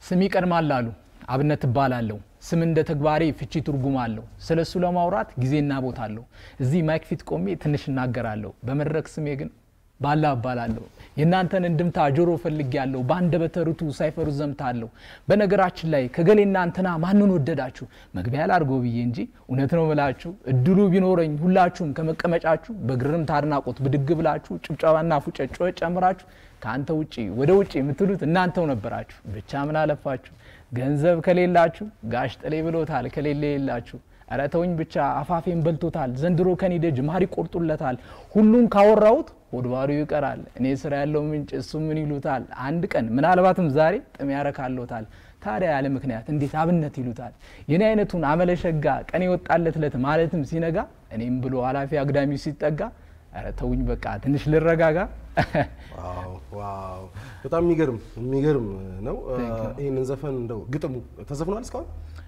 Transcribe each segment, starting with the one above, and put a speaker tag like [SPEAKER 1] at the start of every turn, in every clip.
[SPEAKER 1] ስም ይቀድማል አሉ። አብነት እባላለሁ። ስም እንደ ተግባሬ ፍቺ ትርጉም አለው። ስለ እሱ ለማውራት ጊዜና ቦታ አለው። እዚህ ማይክ ፊት ቆሜ ትንሽ እናገራለሁ። በመድረክ ስሜ ግን ባላ እባላለሁ። የእናንተን እንድምታ ጆሮ ፈልግ ያለው በአንደበተ ርቱዕ ሳይፈሩ ዘምታለሁ። በነገራችን ላይ ከገሌና እንትና ማንን ወደዳችሁ መግቢያ ላድርገው ብዬ እንጂ እውነት ነው ምላችሁ እድሉ ቢኖረኝ ሁላችሁም ከመቀመጫችሁ በግርምት አድናቆት ብድግ ብላችሁ ጭብጨባና ፉጨት ጩኸት ጨምራችሁ ከአንተ ውጪ ወደ ውጪ የምትሉት እናንተው ነበራችሁ። ብቻ ምን አለፋችሁ ገንዘብ ከሌላችሁ ጋሽ ጥሌ ብሎታል ከሌለ የላችሁ ኧረ ተውኝ ብቻ አፋፌን በልቶታል ዘንድሮ ከኔ ደጅ ማር ይቆርጡለታል ሁሉን ካወራሁት ሆድ ባዶ ይቀራል እኔ ስራ ያለው ምንጭ እሱ ምን ይሉታል አንድ ቀን ምናልባትም ዛሬ ጥም ያረካሎታል ታዲያ ያለ ምክንያት እንዴት አብነት ይሉታል የኔ አይነቱን አመለሸጋ ቀን የወጣለት ለት ማለትም ሲነጋ እኔም ብሎ ኃላፊ አግዳሚው ሲጠጋ ኧረ ተውኝ በቃ ትንሽ ልረጋጋ
[SPEAKER 2] ዋው ዋው በጣም የሚገርም የሚገርም ነው። ይህንን ዘፈን እንደው ግጥሙ ተዘፍኗል እስካሁን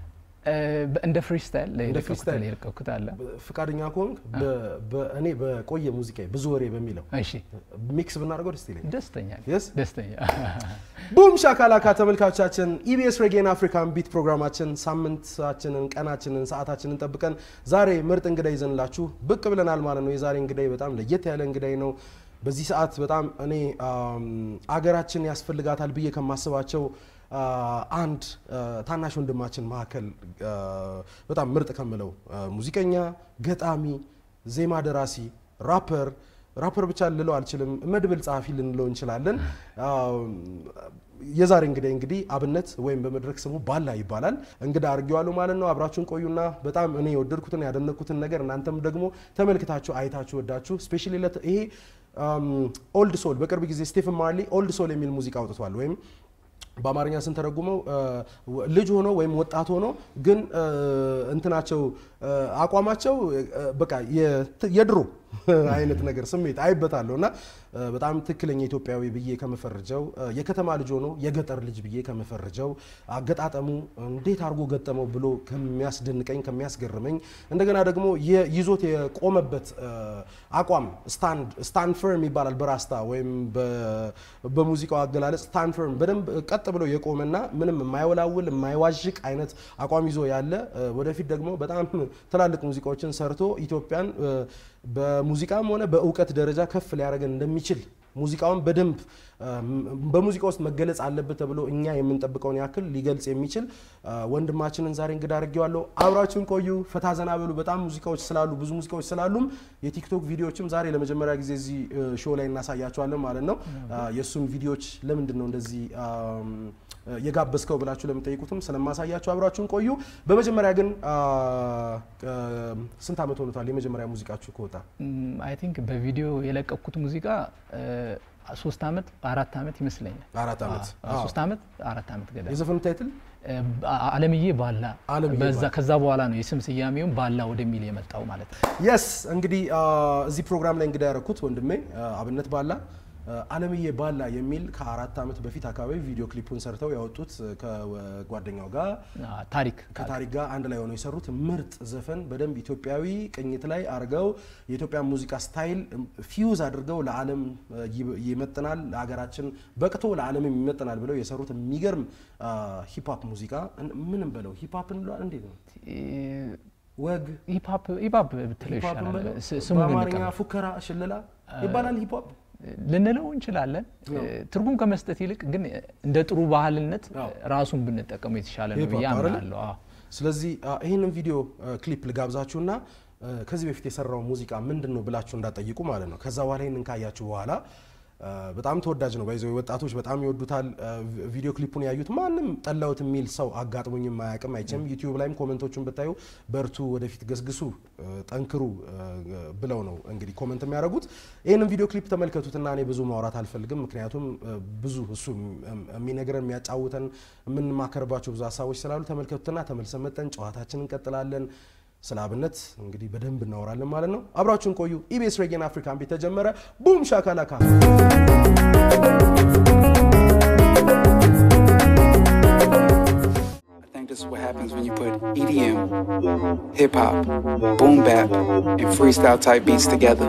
[SPEAKER 1] እንደ ፍሪስታይል
[SPEAKER 2] እንደ ፍሪስታይል
[SPEAKER 1] የለቀኩት አለ
[SPEAKER 2] ፍቃደኛ ከሆንክ በ- በ- እኔ በቆየ ሙዚቃ ብዙ ወሬ በሚለው
[SPEAKER 1] እሺ
[SPEAKER 2] ሚክስ ብናደርገው ደስ ይለኛል።
[SPEAKER 1] ደስተኛ ነኝ።
[SPEAKER 2] Yes?
[SPEAKER 1] ደስተኛ
[SPEAKER 2] ቡም ሻካላካ ተመልካቾቻችን፣ ኢቢኤስ ሬጌን አፍሪካን ቢት ፕሮግራማችን ሳምንታችንን፣ ቀናችንን፣ ሰዓታችንን ጠብቀን ዛሬ ምርጥ እንግዳ ይዘንላችሁ ብቅ ብለናል ማለት ነው። የዛሬ እንግዳይ በጣም ለየት ያለ እንግዳይ ነው። በዚህ ሰዓት በጣም እኔ አም፣ አገራችን ያስፈልጋታል ብዬ ከማስባቸው አ፣ አንድ አ፣ ታናሽ ወንድማችን መካከል አ፣ በጣም ምርጥ ከምለው አ፣ ሙዚቀኛ፣ ገጣሚ፣ ዜማ ደራሲ፣ ራፐር ራፐር ብቻ ልለው አልችልም፣ መድብል ጸሐፊ ልንለው እንችላለን። አም፣ የዛሬ እንግዲህ እንግዲህ አብነት ወይም በመድረክ ስሙ ባላ ይባላል። እንግዳ አድርጌዋለሁ ማለት ነው። አብራችሁን ቆዩና በጣም እኔ የወደድኩትን ያደነቅኩትን ነገር እናንተም ደግሞ ተመልክታችሁ አይታችሁ ወዳችሁ ስፔሻሊ ይሄ ኦልድ ሶል በቅርብ ጊዜ ስቴፈን ማርሊ ኦልድ ሶል የሚል ሙዚቃ አውጥቷል ወይም በአማርኛ ስንተረጉመው አ፣ ልጅ ሆኖ ወይም ወጣት ሆኖ ግን አ፣ እንትናቸው አ፣ አቋማቸው አ፣ በቃ የት- የድሮ አይነት ነገር ስሜት አይበታለሁ እና አ፣ በጣም ትክክለኛ ኢትዮጵያዊ ብዬ ከምፈርጀው አ፣ የከተማ ልጅ ሆኖ የገጠር ልጅ ብዬ ከምፈርጀው አገጣጠሙ እንዴት አድርጎ ገጠመው ብሎ ከሚያስደንቀኝ ከሚያስገርመኝ እንደገና ደግሞ የ- ይዞት የቆመበት አ፣ አቋም ስታንድ ስታንድ ፈርም ይባላል በራስታ ወይም በ- በሙዚቃው አገላለጽ ስታንድ ፈርም በደንብ ቀጥ ብሎ የቆመና ምንም የማይወላውል የማይዋዥቅ አይነት አቋም ይዞ ያለ አ፣ ወደፊት ደግሞ በጣም ትላልቅ ሙዚቃዎችን ሰርቶ ኢትዮጵያን አ፣ በሙዚቃም ሆነ በእውቀት ደረጃ ከፍ ሊያደርገን እንደሚችል ሙዚቃውን በደንብ አ፣ በሙዚቃ ውስጥ መገለጽ አለበት ተብሎ እኛ የምንጠብቀውን ያክል ሊገልጽ የሚችል አ፣ ወንድማችንን ዛሬ እንግዳ አድርጌዋለሁ። አብራችሁን ቆዩ፣ ፈታ ዘና በሉ። በጣም ሙዚቃዎች ስላሉ ብዙ ሙዚቃዎች ስላሉም የቲክቶክ ቪዲዮዎችም ዛሬ ለመጀመሪያ ጊዜ እዚህ ሾው ላይ እናሳያቸዋለን ማለት ነው። አ፣ የእሱን ቪዲዮዎች ለምንድን ነው እንደዚህ አም፣ የጋበዝከው ብላችሁ ለምጠይቁትም ስለማሳያችሁ አብራችሁን ቆዩ። በመጀመሪያ ግን አ፣ አ፣ ስንት ዓመት ሆኖታል የመጀመሪያ ሙዚቃችሁ ከወጣ?
[SPEAKER 1] አይ ቲንክ በቪዲዮ የለቀኩት ሙዚቃ እ፣ ሶስት አመት አራት አመት ይመስለኛል።
[SPEAKER 2] አራት ዓመት።
[SPEAKER 1] አዎ፣ ሶስት አመት አራት አመት ገዳ
[SPEAKER 2] የዘፈኑ ታይትል
[SPEAKER 1] አለምዬ ባላ
[SPEAKER 2] አለምዬ
[SPEAKER 1] በዛ
[SPEAKER 2] ባላ።
[SPEAKER 1] ከዛ በኋላ ነው የስም ስያሜውን ባላ ወደሚል የመጣው ማለት ነው።
[SPEAKER 2] የስ እንግዲህ አ፣ እዚህ ፕሮግራም ላይ እንግዳ ያደረኩት ወንድሜ አ፣ አብነት ባላ አ፣ አለምዬ ባላ የሚል ከአራት ዓመት በፊት አካባቢ ቪዲዮ ክሊፑን ሰርተው ያወጡት ከጓደኛው ጋር
[SPEAKER 1] አ፣ ታሪክ
[SPEAKER 2] ከታሪክ ጋር አንድ ላይ ሆነው የሰሩት ምርጥ ዘፈን በደንብ ኢትዮጵያዊ ቅኝት ላይ አድርገው የኢትዮጵያ ሙዚቃ ስታይል ፊውዝ አድርገው ለዓለም አ፣ ይ- ይመጥናል፣ ለሀገራችን በቅቶ ለዓለምም ይመጥናል ብለው የሰሩት የሚገርም ሂፕሆፕ ሙዚቃ እን- ምንም በለው ሂፕሆፕ እንለዋል እንዴት ነው ወግ
[SPEAKER 1] ሂፕሆፕ ሂፕሆፕ ብትለው
[SPEAKER 2] ሂፕሆፕ
[SPEAKER 1] ይሻላል።
[SPEAKER 2] እንበለው?
[SPEAKER 1] ስ- ስሙን
[SPEAKER 2] በአማርኛ
[SPEAKER 1] እንቀበል
[SPEAKER 2] ፉከራ ሽለላ ይባላል ሂፕሆፕ
[SPEAKER 1] ልንለው እንችላለን። ትርጉም ከመስጠት ይልቅ ግን እንደ ጥሩ ባህልነት
[SPEAKER 2] አዎ።
[SPEAKER 1] ራሱን ብንጠቀመው የተሻለ ነው ብዬ
[SPEAKER 2] ሂፕሆፕ አይደለ?
[SPEAKER 1] አምናለሁ። አዎ።
[SPEAKER 2] ስለዚህ አ፣ ይህንን ቪዲዮ አ፣ ክሊፕ ልጋብዛችሁና አ፣ ከዚህ በፊት የሰራው ሙዚቃ ምንድን ነው ብላችሁ እንዳጠይቁ ማለት ነው። ከዛ በኋላ ይህንን ካያችሁ በኋላ አ፣ በጣም ተወዳጅ ነው። ባይዘ ወጣቶች በጣም ይወዱታል። አ፣ ቪ- ቪዲዮ ክሊፑን ያዩት ማንም ጠላውት የሚል ሰው አጋጥሞኝም አያውቅም አይችም። ዩቲዩብ ላይም ኮመንቶቹን ብታዩ በርቱ፣ ወደፊት ገስግሱ፣ አ፣ ጠንክሩ አ፣ ብለው ነው እንግዲህ ኮመንት የሚያደርጉት። ይህንን ቪዲዮ ክሊፕ ተመልከቱትና እኔ ብዙ ማውራት አልፈልግም። ምክንያቱም አ፣ ብዙ እሱ የሚነግረን የሚያጫውተን የምንማከርባቸው ብዙ ሀሳቦች ስላሉ ተመልከቱትና ተመልሰን መጠን ጨዋታችን እንቀጥላለን። ስለ አብነት እንግዲህ በደንብ እናወራለን ማለት ነው። አብራችሁን ቆዩ። ኢቢኤስ ሬጌን አፍሪካን ቤት ተጀመረ። ቡም ሻካላካ
[SPEAKER 3] I think this is what happens when you put EDM, hip hop, boom bap, and freestyle type beats together.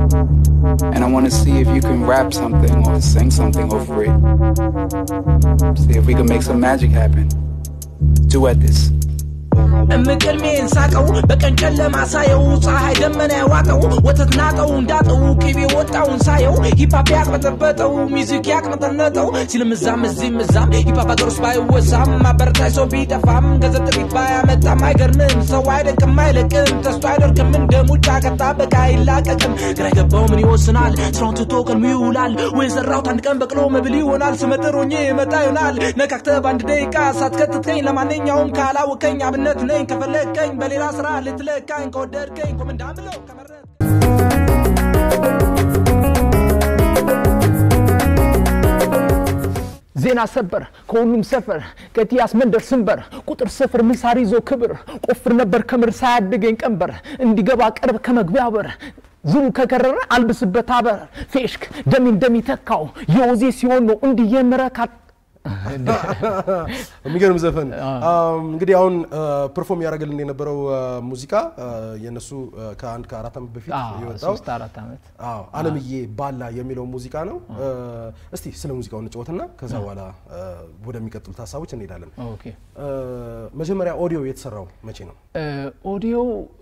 [SPEAKER 3] And I want to see if you can rap something or sing something over it. See if we can make some magic happen. Duet this.
[SPEAKER 4] እምቅልሜን ሳቀው በቀን ጨለማ ሳየው ፀሐይ ደመና ያዋጠው ወተት ናጠው እንዳጠው ቅቤ ወጣውን ሳየው ሂፓፕ ያቅበጠበጠው ሚዚክ ያቅነጠነጠው ሲልም እዛም እዚህም እዛም ሂፓፕ አገር ውስጥ ባይወሳም ማበረታይ ሰው ቢጠፋም ገንዘብ ጥሪት ባያመጣም አይገርምም ሰው አይደንቅም አይለቅም ተስቶ አይደርቅም እንደ ሙጫ ከጣበቃ አይላቀቅም ግራ የገባው ምን ይወስናል ስራውን ትቶ ቀልሙ ይውላል ወይ ዘራሁት አንድ ቀን በቅሎ መብል ይሆናል ስመጥር ሆኜ መጣ ይሆናል ነካክተ በአንድ ደቂቃ ሳትከትተኝ ለማንኛውም ካላወቀኝ አብነት ነኝ ከፈለግከኝ በሌላ ስራ ልትለካኝ ከወደድከኝ ኮመንዳን ብለው ከመረጥ
[SPEAKER 1] ዜና ሰበር ከሁሉም ሰፈር ቀቲያስ መንደር ስንበር ቁጥር ስፍር ምሳር ይዞ ክብር ቆፍር ነበር ከምር ሳያድገኝ ቀንበር እንዲገባ ቅርብ ከመግቢያ በር ዝሩ ከከረረ አልብስበት አበር ፌሽክ ደሚ እንደሚተካው የወዜ ሲሆን ነው እንዲህ የምረካት
[SPEAKER 2] የሚገርም ዘፈን እንግዲህ አሁን ፐርፎርም ያደረገልን የነበረው ሙዚቃ የነሱ ከአንድ ከአራት ዓመት በፊት የወጣው
[SPEAKER 1] ሶስት አራት ዓመት
[SPEAKER 2] አዎ አለምዬ ባላ የሚለው ሙዚቃ ነው። እስቲ ስለ ሙዚቃው እንጫወትና ከዛ በኋላ ወደሚቀጥሉት ሀሳቦች እንሄዳለን።
[SPEAKER 1] ኦኬ
[SPEAKER 2] መጀመሪያ ኦዲዮ የተሰራው መቼ ነው?
[SPEAKER 1] ኦዲዮ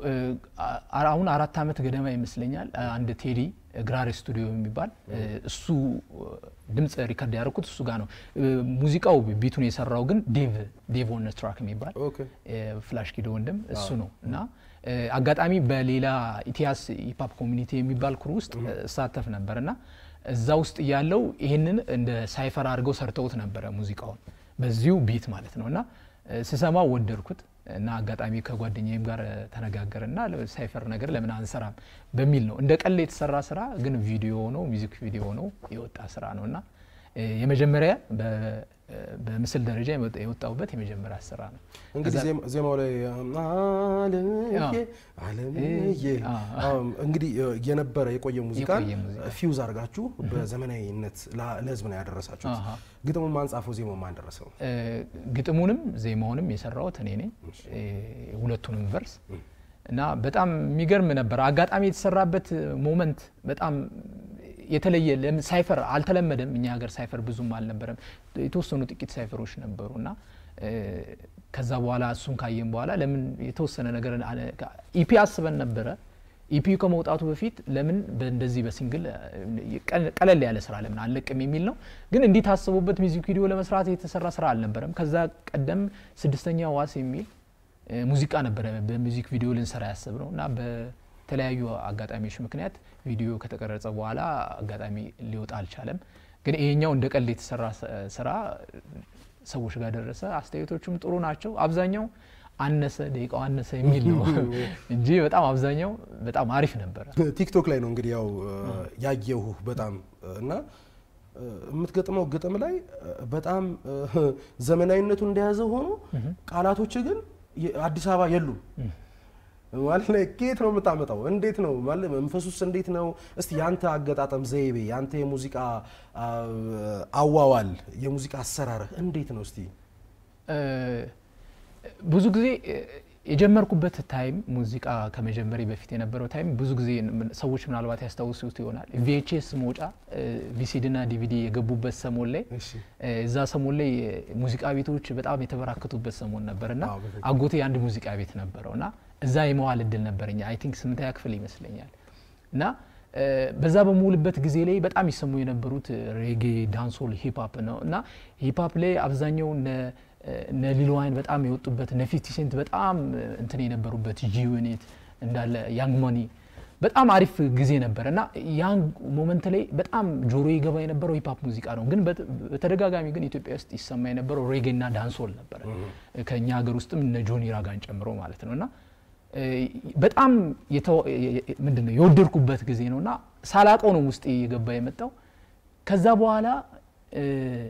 [SPEAKER 1] አሁን አራት ዓመት ገደማ ይመስለኛል። አንድ ቴዲ ግራሬ ስቱዲዮ የሚባል እሱ ድምፅ ሪከርድ ያደረኩት እሱ ጋር ነው። ሙዚቃው ቢቱን የሰራው ግን ዴቭ ዴቭ ኦን ትራክ የሚባል
[SPEAKER 2] ኦኬ
[SPEAKER 1] ፍላሽ ኪዶ ወንድም እሱ ነው እና አጋጣሚ በሌላ ኢቲያስ ሂፓፕ ኮሚኒቲ የሚባል ክሩ ውስጥ እሳተፍ ነበር እና እዛ ውስጥ ያለው ይህንን እንደ ሳይፈር አድርገው ሰርተውት ነበረ ሙዚቃውን በዚሁ ቢት ማለት ነው እና ስሰማው ወደድኩት እና አጋጣሚ ከጓደኛዬም ጋር ተነጋገርና ሳይፈር ነገር ለምን አንሰራም በሚል ነው። እንደ ቀል የተሰራ ስራ ግን ቪዲዮ ነው፣ ሚዚክ ቪዲዮ ነው የወጣ ስራ ነው እና የመጀመሪያ በምስል ደረጃ የወጣሁበት የመጀመሪያ ስራ ነው።
[SPEAKER 2] እንግዲህ ዜማ- ዜማው ላይ አለምዬ አለምዬ አዎ፣ እንግዲህ የነበረ የቆየ ሙዚቃን
[SPEAKER 1] የቆየ ሙዚቃ።
[SPEAKER 2] ፊውዝ አድርጋችሁ በዘመናዊነት ላ- ለህዝብ ነው ያደረሳችሁት።
[SPEAKER 1] አሃ።
[SPEAKER 2] ግጥሙን ማን ጻፈው? ዜማው ማን ደረሰው?
[SPEAKER 1] ግጥሙንም ዜማውንም የሰራሁት እኔ ነኝ። ሁለቱንም ቨርስ እና በጣም የሚገርም ነበር። አጋጣሚ የተሰራበት ሞመንት በጣም የተለየ ለም- ሳይፈር አልተለመደም። እኛ ሀገር ሳይፈር ብዙም አልነበረም። የተወሰኑ ጥቂት ሳይፈሮች ነበሩ እና እ፣ ከዛ በኋላ እሱን ካየን በኋላ ለምን የተወሰነ ነገር ኢፒ አስበን ነበረ። ኢፒ ከመውጣቱ በፊት ለምን በእንደዚህ በሲንግል እ፣ ቀል- ቀለል ያለ ስራ ለምን አለቅም የሚል ነው። ግን እንዲህ ታስቦበት ሚዚክ ቪዲዮ ለመስራት የተሰራ ስራ አልነበረም። ከዛ ቀደም ስድስተኛ ዋስ የሚል እ፣ ሙዚቃ ነበረ በሚዚክ ቪዲዮ ልንሰራ ያስብ ነው እና በተለያዩ አጋጣሚዎች ምክንያት ቪዲዮ ከተቀረጸ በኋላ አጋጣሚ ሊወጣ አልቻለም። ግን ይሄኛው እንደ ቀልድ የተሰራ ስ- ስራ ሰዎች ጋር ደረሰ። አስተያየቶቹም ጥሩ ናቸው። አብዛኛው አነሰ ደቂቃው አነሰ የሚል ነው እንጂ በጣም አብዛኛው በጣም አሪፍ ነበረ።
[SPEAKER 2] ቲክቶክ ላይ ነው እንግዲህ ያው ያየሁ በጣም እና የምትገጥመው ግጥም ላይ በጣም ዘመናዊነቱ እንደያዘ ሆኖ ቃላቶች ግን አዲስ አበባ የሉም። ማለት ላይ ከየት ነው የምታመጣው? እንዴት ነው ማለት መንፈሱስ እንዴት ነው? እስቲ ያንተ አገጣጠም ዘይቤ፣ ያንተ የሙዚቃ አዋዋል፣ የሙዚቃ አሰራርህ እንዴት ነው? እስቲ
[SPEAKER 1] እ፣ ብዙ ጊዜ እ፣ የጀመርኩበት ታይም ሙዚቃ ከመጀመሪ በፊት የነበረው ታይም ብዙ ጊዜ ምን- ሰዎች ምናልባት ያስታውሱት ይሆናል። ቪኤችኤስ መውጫ ቪሲዲ ና ዲቪዲ የገቡበት ሰሞን ላይ
[SPEAKER 2] እሺ
[SPEAKER 1] እ፣ እዛ ሰሞን ላይ ሙዚቃ ቤቶች በጣም የተበራከቱበት ሰሞን ነበር እና
[SPEAKER 2] አዎ፣ በትክክል።
[SPEAKER 1] አጎቴ አንድ ሙዚቃ ቤት ነበረው እና እዛ የመዋል እድል ነበረኝ። አይ ቲንክ ስምንተኛ ክፍል ይመስለኛል እና እ፣ በዛ በምውልበት ጊዜ ላይ በጣም ይሰሙ የነበሩት ሬጌ፣ ዳንሶል፣ ሂፕሀፕ ነው እና ሂፕሀፕ ላይ አብዛኛው እነ እነ ሊል ዋይን በጣም የወጡበት እነ ፊፍቲ ሴንት በጣም እንትን የነበሩበት ጂዩኒት እንዳለ ያንግ ሞኒ በጣም አሪፍ ጊዜ ነበር እና ያን ሞመንት ላይ በጣም ጆሮ ይገባ የነበረው ሂፕሀፕ ሙዚቃ ነው። ግን በት- በተደጋጋሚ ግን ኢትዮጵያ ውስጥ ይሰማ የነበረው ሬጌ እና ዳንሶል ነበረ ከእኛ ሀገር ውስጥም እነ ጆኒ ራጋን ጨምሮ ማለት ነው እና እ፣ በጣም የተው- የ- የ- ምንድን ነው የወደድኩበት ጊዜ ነው እና ሳላቀው ነው ውስጤ እየገባ የመጣው ከዛ በኋላ እ፣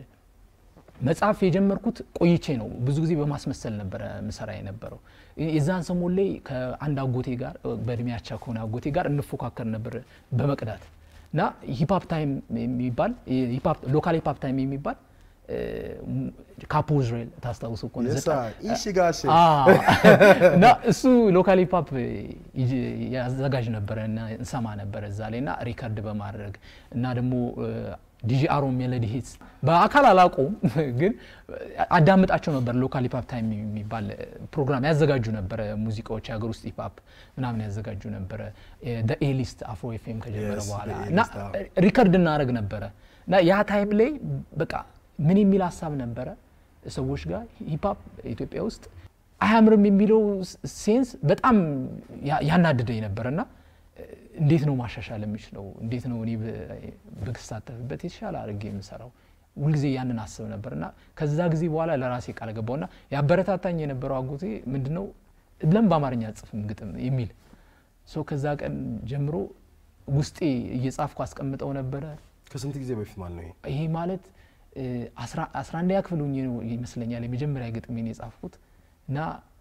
[SPEAKER 1] መጽሐፍ የጀመርኩት ቆይቼ ነው። ብዙ ጊዜ በማስመሰል ነበረ ምሰራ የነበረው። የዛን ሰሞን ላይ ከአንድ አጎቴ ጋር በእድሜ አቻ ከሆነ አጎቴ ጋር እንፎካከር ነበር በመቅዳት እና ሂፓፕ ታይም የሚባል ሎካል ሂፓፕ ታይም የሚባል ካፖ እስራኤል ታስታውሱ ከሆነ
[SPEAKER 2] የሳ
[SPEAKER 1] ዘጠኝ-
[SPEAKER 2] ኢሺ ጋሼ
[SPEAKER 1] አዎ። እና እሱ ሎካል ሂፓፕ ያዘጋጅ ነበረ እና እንሰማ ነበረ እዛ ላይ እና ሪከርድ በማድረግ እና ደግሞ ዲጂ አሮ ሜሎዲ ሂትስ በአካል አላውቀውም፣ ግን አዳምጣቸው ነበር። ሎካል ሂፕ ታይም የሚባል ፕሮግራም ያዘጋጁ ነበረ። ሙዚቃዎች የሀገር ውስጥ ሂፕ ምናምን ያዘጋጁ ነበረ። ኤሊስት አፍሮ ኤፍኤም ከጀመረ
[SPEAKER 2] Yes,
[SPEAKER 1] በኋላ
[SPEAKER 2] The
[SPEAKER 1] እና
[SPEAKER 2] A-list, አዎ።
[SPEAKER 1] ሪከርድ እናደረግ ነበረ እና ያ ታይም ላይ በቃ ምን የሚል ሀሳብ ነበረ ሰዎች ጋር ሂፕሀፕ ኢትዮጵያ ውስጥ አያምርም የሚለው ሴንስ በጣም ያ- ያናድደኝ ነበር እና እንዴት ነው ማሻሻል የምችለው? እንዴት ነው እኔ ብ- ብሳተፍበት የተሻለ አድርጌ የምሰራው? ሁልጊዜ ያንን አስብ ነበር እና ከዛ ጊዜ በኋላ ለራሴ ቃል ገባው እና ያበረታታኝ የነበረው አጎቴ ምንድነው ለምን በአማርኛ አጽፍም ግጥም የሚል ሰው ከዛ ቀን ጀምሮ ውስጤ እየጻፍኩ አስቀምጠው ነበረ።
[SPEAKER 2] ከስንት ጊዜ በፊት ማለት ነው ይሄ?
[SPEAKER 1] ይሄ ማለት እ፣ አስራ- አስራ አንደኛ ክፍል ሆኜ ነው ይመስለኛል የመጀመሪያ ግጥሜን የጻፍኩት እና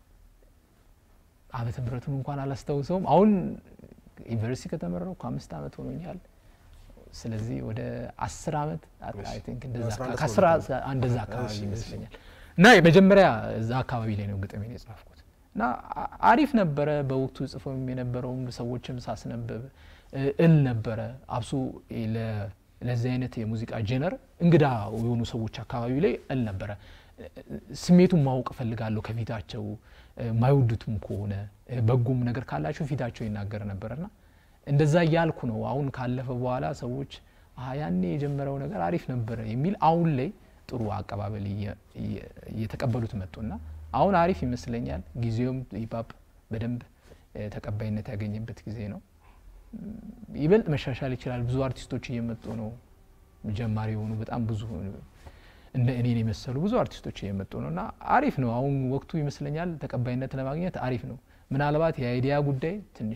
[SPEAKER 1] ዓመተ ምሕረቱን እንኳን አላስታውሰውም። አሁን ዩኒቨርሲቲ ከተመረው ከአምስት ዓመት ሆኖኛል። ስለዚህ ወደ አስር ዓመት አይ ቲንክ እንደዛ
[SPEAKER 2] አስራ አንድ
[SPEAKER 1] ከአስር
[SPEAKER 2] አስራ ሁለት
[SPEAKER 1] እንደዛ
[SPEAKER 2] እሺ፣
[SPEAKER 1] አካባቢ
[SPEAKER 2] እሺ።
[SPEAKER 1] ይመስለኛል እና የመጀመሪያ እዛ አካባቢ ላይ ነው ግጥሜን የጻፍኩት እና አ- አሪፍ ነበረ። በወቅቱ ጽፎም የነበረውም ሰዎችም ሳስነብብ እ፣ እል ነበረ አብሶ ለ- ለዚህ አይነት የሙዚቃ ጄነር እንግዳ የሆኑ ሰዎች አካባቢ ላይ እል ነበረ። እ፣ ስሜቱን ማወቅ እፈልጋለሁ ከፊታቸው እ፣ ማይወዱትም ከሆነ እ፣ በጎም ነገር ካላቸው ፊታቸው ይናገር ነበርና እንደዛ እያልኩ ነው። አሁን ካለፈ በኋላ ሰዎች "አሀ፣ ያኔ የጀመረው ነገር አሪፍ ነበረ የሚል አሁን ላይ ጥሩ አቀባበል እየ- እየ- እየተቀበሉት መጡና አሁን አሪፍ ይመስለኛል። ጊዜውም ሂፓፕ በደንብ እ፣ ተቀባይነት ያገኘበት ጊዜ ነው። ም፣ ይበልጥ መሻሻል ይችላል። ብዙ አርቲስቶች እየመጡ ነው። ጀማሪ የሆኑ በጣም ብዙ እንደ እኔን የመሰሉ ብዙ አርቲስቶች እየመጡ ነው እና አሪፍ ነው። አሁን ወቅቱ ይመስለኛል ተቀባይነት ለማግኘት አሪፍ ነው። ምናልባት የአይዲያ ጉዳይ ትንሽ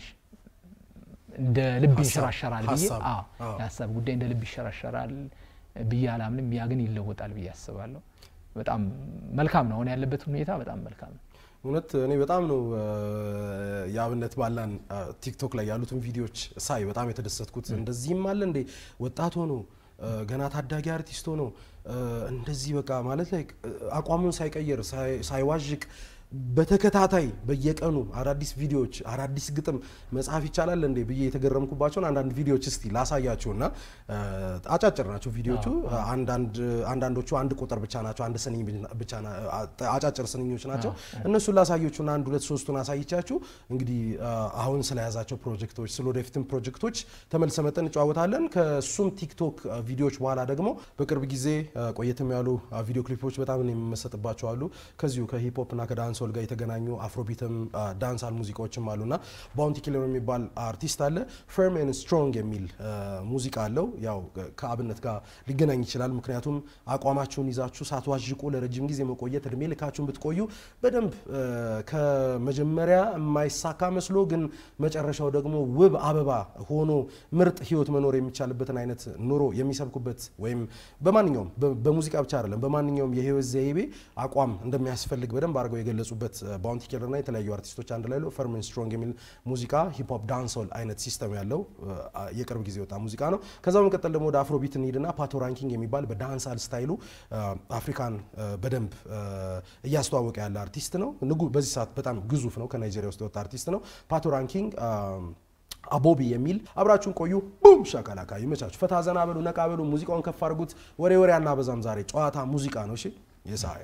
[SPEAKER 1] እንደ ልብ
[SPEAKER 2] ሀሳብ-
[SPEAKER 1] ይንሸራሸራል ብዬ
[SPEAKER 2] ሀሳብ፣
[SPEAKER 1] አዎ፣
[SPEAKER 2] አዎ።
[SPEAKER 1] የሀሳብ ጉዳይ እንደ ልብ ይሸራሸራል ብዬ አላምንም። ያ ግን ይለወጣል ብዬ አስባለሁ። በጣም መልካም ነው። አሁን ያለበት ሁኔታ በጣም መልካም ነው።
[SPEAKER 2] እውነት እኔ በጣም ነው እ፣ የአብነት ባላን እ፣ ቲክቶክ ላይ ያሉትን ቪዲዮዎች ሳይ በጣም የተደሰትኩት። እንደዚህም አለ እንዴ ወጣት ሆኖ እ፣ ገና ታዳጊ አርቲስት ሆኖ እ፣ እንደዚህ በቃ ማለት ላይ አቋሙን ሳይቀይር ሳይ- ሳይዋዥቅ በተከታታይ በየቀኑ አዳዲስ ቪዲዮዎች አዳዲስ ግጥም መጻፍ ይቻላል እንዴ ብዬ የተገረምኩባቸውን አንዳንድ ቪዲዮዎች እስቲ ላሳያችሁ እና እ፣ አጫጭር ናቸው ቪዲዮቹ። አንዳንድ አንዳንዶቹ አንድ ቁጥር ብቻ ናቸው፣ አንድ ስንኝ ብቻ ና- አጫጭር ስንኞች ናቸው። እነሱን ላሳዮቹና አንድ ሁለት ሶስቱን አሳይቻችሁ እንግዲህ እ፣ አሁን ስለያዛቸው ፕሮጀክቶች ስለ ወደፊትም ፕሮጀክቶች ተመልሰ መጠን እንጨዋወታለን። ከሱም ቲክቶክ እ፣ ቪዲዮዎች በኋላ ደግሞ በቅርብ ጊዜ እ፣ ቆየትም ያሉ እ፣ ቪዲዮ ክሊፖች በጣም እኔ የምመሰጥባቸው አሉ። ከዚሁ ከሂፕሆፕ እና ከዳንሶል ጋር የተገናኙ አፍሮቢትም እ፣ ዳንሳል ሙዚቃዎችም አሉና ባውንቲ ኪለር የሚባል አርቲስት አለ። ፈርም ኤንድ ስትሮንግ የሚል እ፣ ሙዚቃ አለው። ያው ከአብነት ጋር ሊገናኝ ይችላል። ምክንያቱም አቋማችሁን ይዛችሁ ሳትዋዥቁ ለረጅም ጊዜ መቆየት እድሜ ልካችሁን ብትቆዩ በደንብ እ፣ ከመጀመሪያ የማይሳካ መስሎ ግን መጨረሻው ደግሞ ውብ አበባ ሆኖ ምርጥ ህይወት መኖር የሚቻልበትን አይነት ኑሮ የሚሰብኩበት ወይም በማንኛውም በ- በሙዚቃ ብቻ አይደለም በማንኛውም የህይወት ዘይቤ አቋም እንደሚያስፈልግ በደንብ አድርገው የገለጹበት ባውንቲ ኪለር እና የተለያዩ አርቲስቶች አንድ ላይ ለው ፈርምን ስትሮንግ የሚል ሙዚቃ ሂፕሆፕ ዳንሶል አይነት ሲስተም ያለው እ፣ የቅርብ ጊዜ የወጣ ሙዚቃ ነው። ከዛ በመቀጠል ደግሞ ወደ አፍሮቢት እንሂድና ፓቶ ራንኪንግ የሚባል በዳንሳል ስታይሉ እ፣ አፍሪካን እ፣ በደንብ እ፣ እያስተዋወቀ ያለ አርቲስት ነው። ንጉ በዚህ ሰዓት በጣም ግዙፍ ነው። ከናይጄሪያ ውስጥ የወጣ አርቲስት ነው። ፓቶ ራንኪንግ እ፣ አቦቢ የሚል አብራችሁን ቆዩ። ቡም ሻካላካ ይመቻችሁ። ፈታ ዘና በሉ፣ ነቃ በሉ። ሙዚቃውን ከፍ አድርጉት። ወሬ ወሬ አናበዛም። ዛሬ ጨዋታ ሙዚቃ ነው። እሺ የሳይ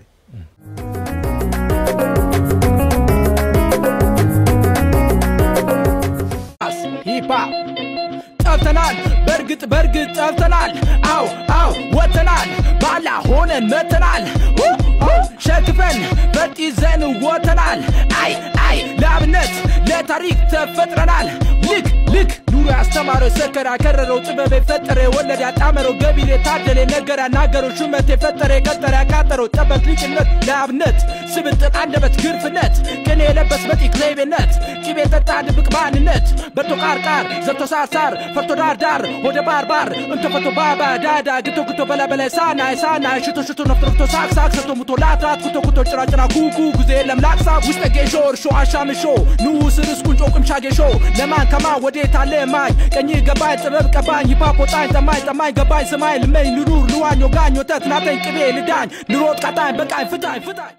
[SPEAKER 4] ሂፓፕ ጠፍተናል፣ በእርግጥ በእርግጥ ጠፍተናል። አው አው ወጥተናል፣ ባላ ሆነን መተናል። ኡ ኡ ሸክፈን ፈጥ ይዘን ወተናል። አይ አይ ለአብነት ለታሪክ ተፈጥረናል። ልክ ልክ ኑሮ ያስተማረው ሰከራ ከረረው ጥበብ የፈጠረ የወለደ ያጣመረው ገቢር የታደለ ነገር ያናገረው ሹመት የፈጠረ የቀጠረ ያቃጠረው ጠበቅ ሊቅነት ለአብነት ስብጥር አንደበት ግርፍነት ቅኔ የለበስ መጢቅ ዘይቤነት ቂቤ ጠጣ ድብቅ ማንነት በቶ ቃርቃር ዘብቶ ሳርሳር ፈርቶ ዳር ዳር ወደ ባር ባር እንቶ ፈቶ ባባ ዳዳ ግቶ ግቶ በላ በላ ሳና ሳና ሽቶ ሽቶ ነፍቶ ነፍቶ ሳቅ ሳቅ ሰቶ ሙቶ ላትራት ኩቶ ኩቶ ጭራ ጭራ ኩኩ ጉዜ የለም ላቅሳ ውስጠ ጌሾ እርሾ አሻምሾ ንዑስ ርስ ቁንጮ ቁምሻ ጌሾ ለማን ከማ ወዴት አለ ማኝ ቀኝ ገባኝ ጥበብ ቀባኝ ሂፓፕ ወጣኝ ጠማኝ ጠማኝ ገባኝ ስማኝ ልመኝ ልኑር ልዋኝ ወጋኝ ወተት ናተኝ ቅቤ ልዳኝ ልሮጥ ቃጣኝ በቃኝ ፍታኝ ፍታኝ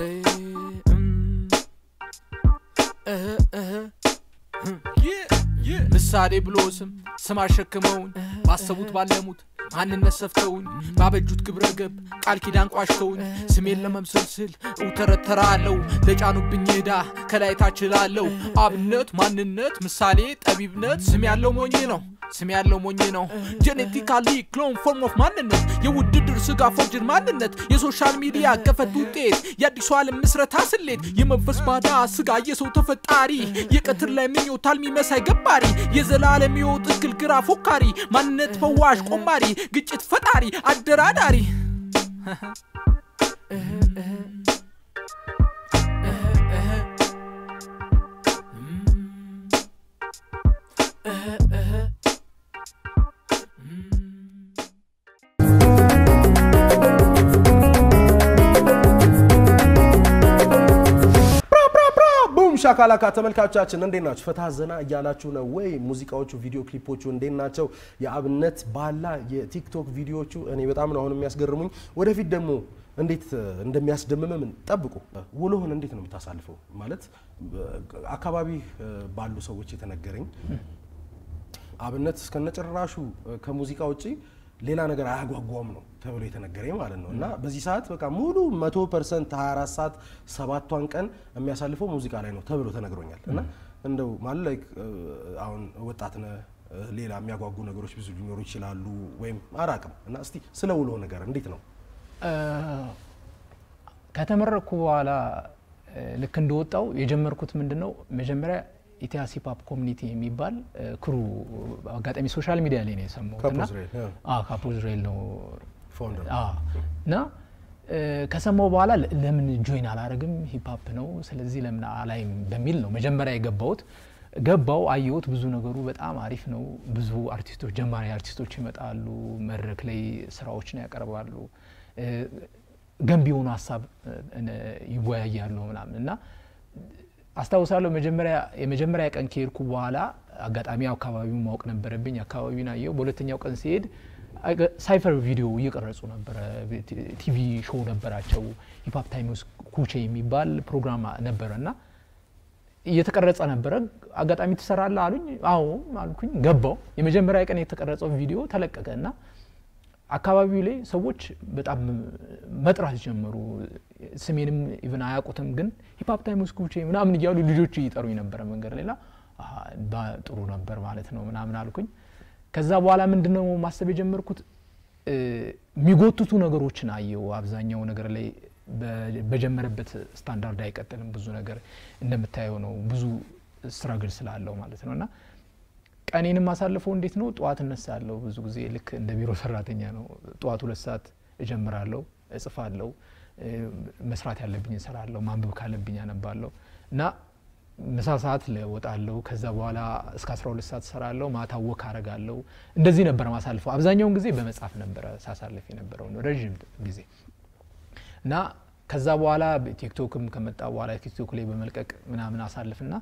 [SPEAKER 4] Yeah,
[SPEAKER 5] ምሳሌ ብሎ ስም ስም አሸክመውኝ ባሰቡት ባለሙት ማንነት ሰፍተውኝ ባበጁት ግብረ ገብ ቃል ኪዳን ቋሽተውኝ ስሜን ለመምሰል ስል እውተረተራለው ለጫኑብኝ ዕዳ ከላይ ታችላለው አብነት ማንነት ምሳሌ ጠቢብነት ስም ያለው ሞኝ ነው ስም ያለው ሞኝ ነው ጄኔቲካሊ ክሎን ፎርም ኦፍ ማንነት የውድድር ስጋ ፎርጅን ማንነት የሶሻል ሚዲያ ገፈት ውጤት የአዲሱ ዓለም ምስረታ ስሌት የመንፈስ ባዳ ስጋ የሰው ተፈጣሪ የቀትር ላይ ምኞት አልሚ መሳይ ገባሪ የዘላለም ሕይወት እክል ግራ ፎካሪ ማንነት ፈዋሽ ቆማሪ ግጭት ፈጣሪ አደራዳሪ
[SPEAKER 2] ቡም ሻካላካ ተመልካቾቻችን እንዴት ናችሁ? ፈታ ዘና እያላችሁ ነው ወይ? ሙዚቃዎቹ፣ ቪዲዮ ክሊፖቹ እንዴት ናቸው? የአብነት ባላ የቲክቶክ ቪዲዮዎቹ እኔ በጣም ነው አሁን የሚያስገርሙኝ። ወደፊት ደግሞ እንዴት እንደሚያስደምምም ጠብቁ። ውሎህን እንዴት ነው የምታሳልፈው? ማለት አካባቢ ባሉ ሰዎች የተነገረኝ አብነት እስከነጭራሹ ከሙዚቃ ውጪ ሌላ ነገር አያጓጓም ነው ተብሎ የተነገረኝ ማለት ነው። እና በዚህ ሰዓት በቃ ሙሉ መቶ ፐርሰንት 24 ሰዓት ሰባቷን ቀን የሚያሳልፈው ሙዚቃ ላይ ነው ተብሎ ተነግሮኛል። እና እንደው ማለት ላይክ አሁን ወጣት ነህ፣ ሌላ የሚያጓጉ ነገሮች ብዙ ሊኖሩ ይችላሉ፣ ወይም አራቅም እና እስቲ ስለ ውሎ ነገር እንዴት ነው?
[SPEAKER 1] ከተመረኩ በኋላ ልክ እንደወጣው የጀመርኩት ምንድን ነው መጀመሪያ ኢቲያስ ሂፓፕ ኮሚኒቲ የሚባል ክሩ አጋጣሚ ሶሻል ሚዲያ ላይ ነው የሰማሁት እና ካፖ ዝሬል ነው
[SPEAKER 2] ፋውንደር
[SPEAKER 1] እና ከሰማው በኋላ ለምን ጆይን አላረግም ሂፓፕ ነው ስለዚህ ለምን አላይም በሚል ነው መጀመሪያ የገባሁት ገባው አየሁት ብዙ ነገሩ በጣም አሪፍ ነው ብዙ አርቲስቶች ጀማሪ አርቲስቶች ይመጣሉ መድረክ ላይ ስራዎችን ያቀርባሉ ገንቢ የሆኑ ሀሳብ ይወያያሉ ምናምን እና አስታውሳለሁ መጀመሪያ የመጀመሪያ ቀን ከሄድኩ በኋላ አጋጣሚ አካባቢውን ማወቅ ነበረብኝ። አካባቢውን አየው። በሁለተኛው ቀን ሲሄድ ሳይፈር ቪዲዮ እየቀረጹ ነበረ። ቲቪ ሾው ነበራቸው። ሂፓፕ ታይምስ ኩቼ የሚባል ፕሮግራም ነበረ እና እየተቀረጸ ነበረ። አጋጣሚ ትሰራለህ አሉኝ። አዎ አልኩኝ። ገባው። የመጀመሪያ ቀን የተቀረጸው ቪዲዮ ተለቀቀ እና አካባቢው ላይ ሰዎች በጣም መጥራት ጀመሩ። ስሜንም ኢቭን አያውቁትም፣ ግን ሂፓፕ ታይምስ ኩቼ ምናምን እያሉ ልጆች እየጠሩኝ ነበረ መንገድ ሌላ ጥሩ ነበር ማለት ነው ምናምን አልኩኝ። ከዛ በኋላ ምንድን ነው ማሰብ የጀመርኩት የሚጎትቱ ነገሮችን አየው። አብዛኛው ነገር ላይ በጀመረበት ስታንዳርድ አይቀጥልም። ብዙ ነገር እንደምታየው ነው። ብዙ ስትራግል ስላለው ማለት ነው እና ቀኔንም አሳልፈው እንዴት ነው ጠዋት እነሳለሁ። ብዙ ጊዜ ልክ እንደ ቢሮ ሰራተኛ ነው። ጠዋት ሁለት ሰዓት እጀምራለሁ፣ እጽፋለሁ፣ መስራት ያለብኝ እሰራለሁ፣ ማንበብ ካለብኝ አነባለሁ እና ምሳ ሰዓት እወጣለሁ። ከዛ በኋላ እስከ 12 ሰዓት እሰራለሁ፣ ማታ ወክ አረጋለሁ። እንደዚህ ነበር ማሳልፈው። አብዛኛውን ጊዜ በመጻፍ ነበረ ሳሳልፍ የነበረው ረዥም ጊዜ እና ከዛ በኋላ ቲክቶክም ከመጣ በኋላ ቲክቶክ ላይ በመልቀቅ ምናምን አሳልፍና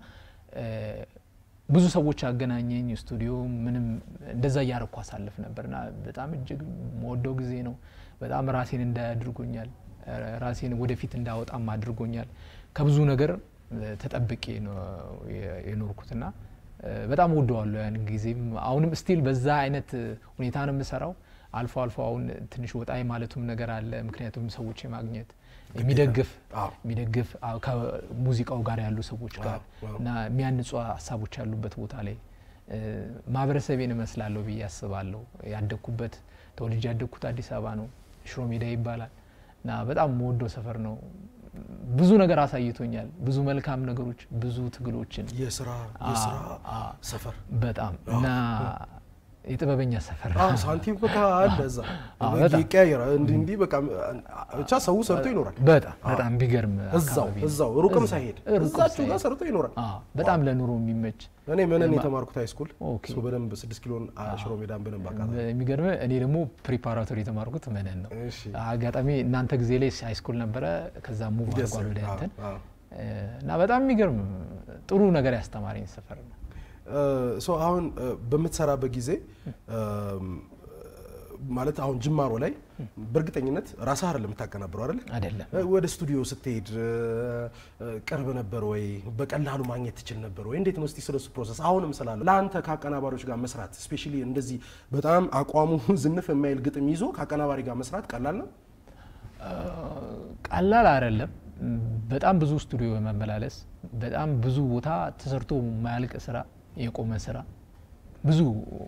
[SPEAKER 1] ብዙ ሰዎች አገናኘኝ። ስቱዲዮ ምንም እንደዛ እያረኩ አሳልፍ ነበርና በጣም እጅግ መወደው ጊዜ ነው። በጣም ራሴን እንዳያድርጎኛል፣ ራሴን ወደፊት እንዳወጣም አድርጎኛል። ከብዙ ነገር ተጠብቄ ነው የኖርኩትና በጣም ወደዋለሁ ያን ጊዜም። አሁንም ስቲል በዛ አይነት ሁኔታ ነው የምሰራው። አልፎ አልፎ አሁን ትንሽ ወጣ ማለቱም ነገር አለ። ምክንያቱም ሰዎች የማግኘት የሚደግፍ የሚደግፍ ከሙዚቃው ጋር ያሉ ሰዎች ጋር እና የሚያንጹ ሀሳቦች ያሉበት ቦታ ላይ ማህበረሰቤን እመስላለሁ ብዬ አስባለሁ። ያደግኩበት ተወልጄ ያደግኩት አዲስ አበባ ነው። ሽሮ ሜዳ ይባላል እና በጣም መወደው ሰፈር ነው። ብዙ ነገር አሳይቶኛል። ብዙ መልካም ነገሮች፣ ብዙ ትግሎችን
[SPEAKER 2] የስራ የስራ ሰፈር
[SPEAKER 1] በጣም እና የጥበበኛ ሰፈር
[SPEAKER 2] ሳንቲም በቃ አለ እዛ ይቀያየራል። እንዲህ እንዲህ በቃ ብቻ ሰው ሰርቶ ይኖራል።
[SPEAKER 1] በጣም በጣም ቢገርም
[SPEAKER 2] እዛው እዛው ሩቅም ሳይሄድ እዛችሁ ጋር ሰርቶ ይኖራል።
[SPEAKER 1] በጣም ለኑሮ የሚመች
[SPEAKER 2] እኔ ምንን የተማርኩት ሃይስኩል እሱ በደንብ ስድስት ኪሎን ሽሮ ሜዳን በደንብ አውቃለሁ።
[SPEAKER 1] የሚገርም እኔ ደግሞ ፕሪፓራቶሪ የተማርኩት መነን ነው። አጋጣሚ እናንተ ጊዜ ላይ ሃይስኩል ነበረ። ከዛ ሙቭ አድርጓል ወደ እንትን እና በጣም የሚገርም ጥሩ ነገር ያስተማረኝ ሰፈር ነው።
[SPEAKER 2] ሶ አሁን በምትሰራበት ጊዜ ማለት አሁን ጅማሮ ላይ በእርግጠኝነት ራስህ አይደለም የምታቀናብረው አይደለ?
[SPEAKER 1] አይደለም
[SPEAKER 2] ወደ ስቱዲዮ ስትሄድ እ፣ ቅርብ ነበር ወይ? በቀላሉ ማግኘት ትችል ነበር ወይ? እንዴት ነው እስቲ ስለሱ ፕሮሰስ አሁንም ስላለ ለአንተ ከአቀናባሪዎች ጋር መስራት ስፔሻሊ እንደዚህ በጣም አቋሙ ዝንፍ የማይል ግጥም ይዞ ከአቀናባሪ ጋር መስራት ቀላል ነው?
[SPEAKER 1] ቀላል አይደለም። በጣም ብዙ ስቱዲዮ መመላለስ፣ በጣም ብዙ ቦታ ተሰርቶ የማያልቅ ስራ፣ የቆመ ስራ ብዙ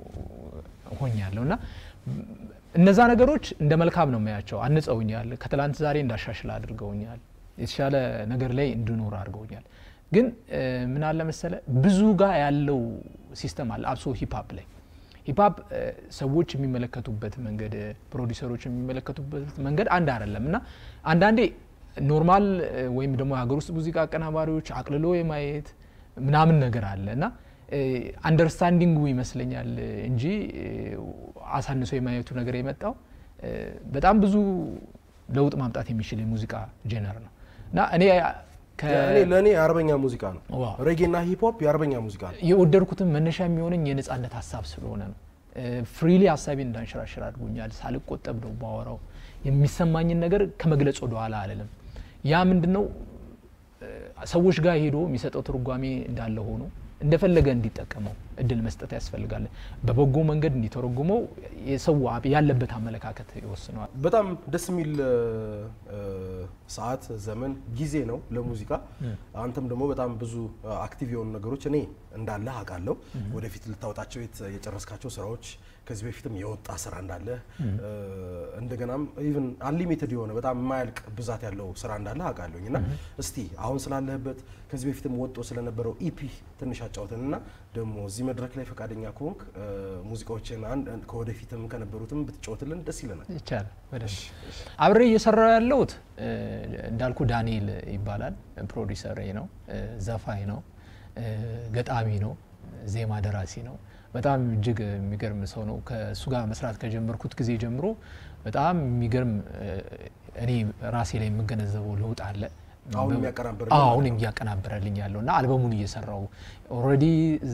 [SPEAKER 1] ሆኛለሁ እና እነዛ ነገሮች እንደ መልካም ነው የማያቸው። አንጸውኛል። ከትላንት ዛሬ እንዳሻሽል አድርገውኛል። የተሻለ ነገር ላይ እንድኖር አድርገውኛል። ግን እ፣ ምን አለ መሰለ ብዙ ጋር ያለው ሲስተም አለ አብሶ ሂፕሀፕ ላይ ሂፕሀፕ እ፣ ሰዎች የሚመለከቱበት መንገድ እ፣ ፕሮዲሰሮች የሚመለከቱበት መንገድ አንድ አይደለም እና አንዳንዴ ኖርማል እ፣ ወይም ደግሞ የሀገር ውስጥ ሙዚቃ አቀናባሪዎች አቅልሎ የማየት ምናምን ነገር አለ እና አንደርስታንዲንጉ ይመስለኛል እንጂ እ፣ አሳንሶ የማየቱ ነገር የመጣው እ፣ በጣም ብዙ ለውጥ ማምጣት የሚችል የሙዚቃ ጄነር ነው እና እኔ ከ-
[SPEAKER 2] እኔ ለእኔ የአርበኛ ሙዚቃ ነው።
[SPEAKER 1] ዋው።
[SPEAKER 2] ሬጌና ሂፕሆፕ የአርበኛ ሙዚቃ ነው።
[SPEAKER 1] የወደድኩትም መነሻ የሚሆነኝ የነጻነት ሀሳብ ስለሆነ ነው። ፍሪሊ ሀሳቤን እንዳንሸራሽር አድርጎኛል። ሳልቆጠብ ነው ባወራው። የሚሰማኝን ነገር ከመግለጽ ወደ ኋላ አልልም። ያ ምንድን ነው እ፣ ሰዎች ጋር ሄዶ የሚሰጠው ትርጓሜ እንዳለ ሆኖ እንደፈለገ እንዲጠቀመው እድል መስጠት ያስፈልጋል። በበጎ መንገድ እንዲተረጉመው የሰው አብ- ያለበት አመለካከት ይወስነዋል።
[SPEAKER 2] በጣም ደስ የሚል እ፣ እ፣ ሰዓት ዘመን ጊዜ ነው ለሙዚቃ። አንተም ደግሞ በጣም ብዙ አክቲቭ የሆኑ ነገሮች እኔ እንዳለ አውቃለሁ። ወደፊት ልታወጣቸው የት- የጨረስካቸው ስራዎች ከዚህ በፊትም የወጣ ስራ እንዳለ እ፣ እንደገናም ኢቭን አንሊሚትድ የሆነ በጣም የማያልቅ ብዛት ያለው ስራ እንዳለ አውቃለሁኝ እና እስቲ አሁን ስላለህበት ከዚህ በፊትም ወጦ ስለነበረው ኢፒ ትንሽ አጫውተን እና ደግሞ እዚህ መድረክ ላይ ፈቃደኛ ከሆንክ እ፣ ሙዚቃዎችን አንድ ከወደፊትም ከነበሩትም ብትጫወትልን ደስ ይለናል።
[SPEAKER 1] ይቻላል በደንብ አብሬ እየሰራው ያለሁት እ፣ እንዳልኩ ዳንኤል ይባላል። ፕሮዲሰር ነው፣ እ፣ ዘፋኝ ነው፣ እ፣ ገጣሚ ነው፣ ዜማ ደራሲ ነው። በጣም እጅግ የሚገርም ሰው ነው። ከእሱ ጋር መስራት ከጀመርኩት ጊዜ ጀምሮ በጣም የሚገርም እ፣ እኔ ራሴ ላይ የምገነዘበው ለውጥ አለ።
[SPEAKER 2] አሁን
[SPEAKER 1] በ-
[SPEAKER 2] የሚያቀናብርልህ
[SPEAKER 1] አዎ፣
[SPEAKER 2] ማለት
[SPEAKER 1] አሁን እያቀናበረልኝ ያለው እና አልበሙን እየሰራው ኦልሬዲ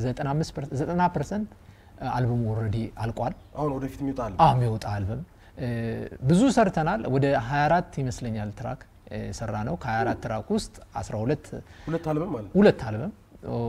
[SPEAKER 1] 90 ፐርሰንት አልበሙ ኦልሬዲ አልቋል።
[SPEAKER 2] አሁን ወደፊት የሚወጣል
[SPEAKER 1] አዎ የሚወጣ አልበም እ፣ ብዙ ሰርተናል። ወደ 24 ይመስለኛል ትራክ እ፣ ሰራ ነው። ከ24 ትራክ ውስጥ 12
[SPEAKER 2] ሁለት አልበም ማለት
[SPEAKER 1] ሁለት አልበም ኦ፣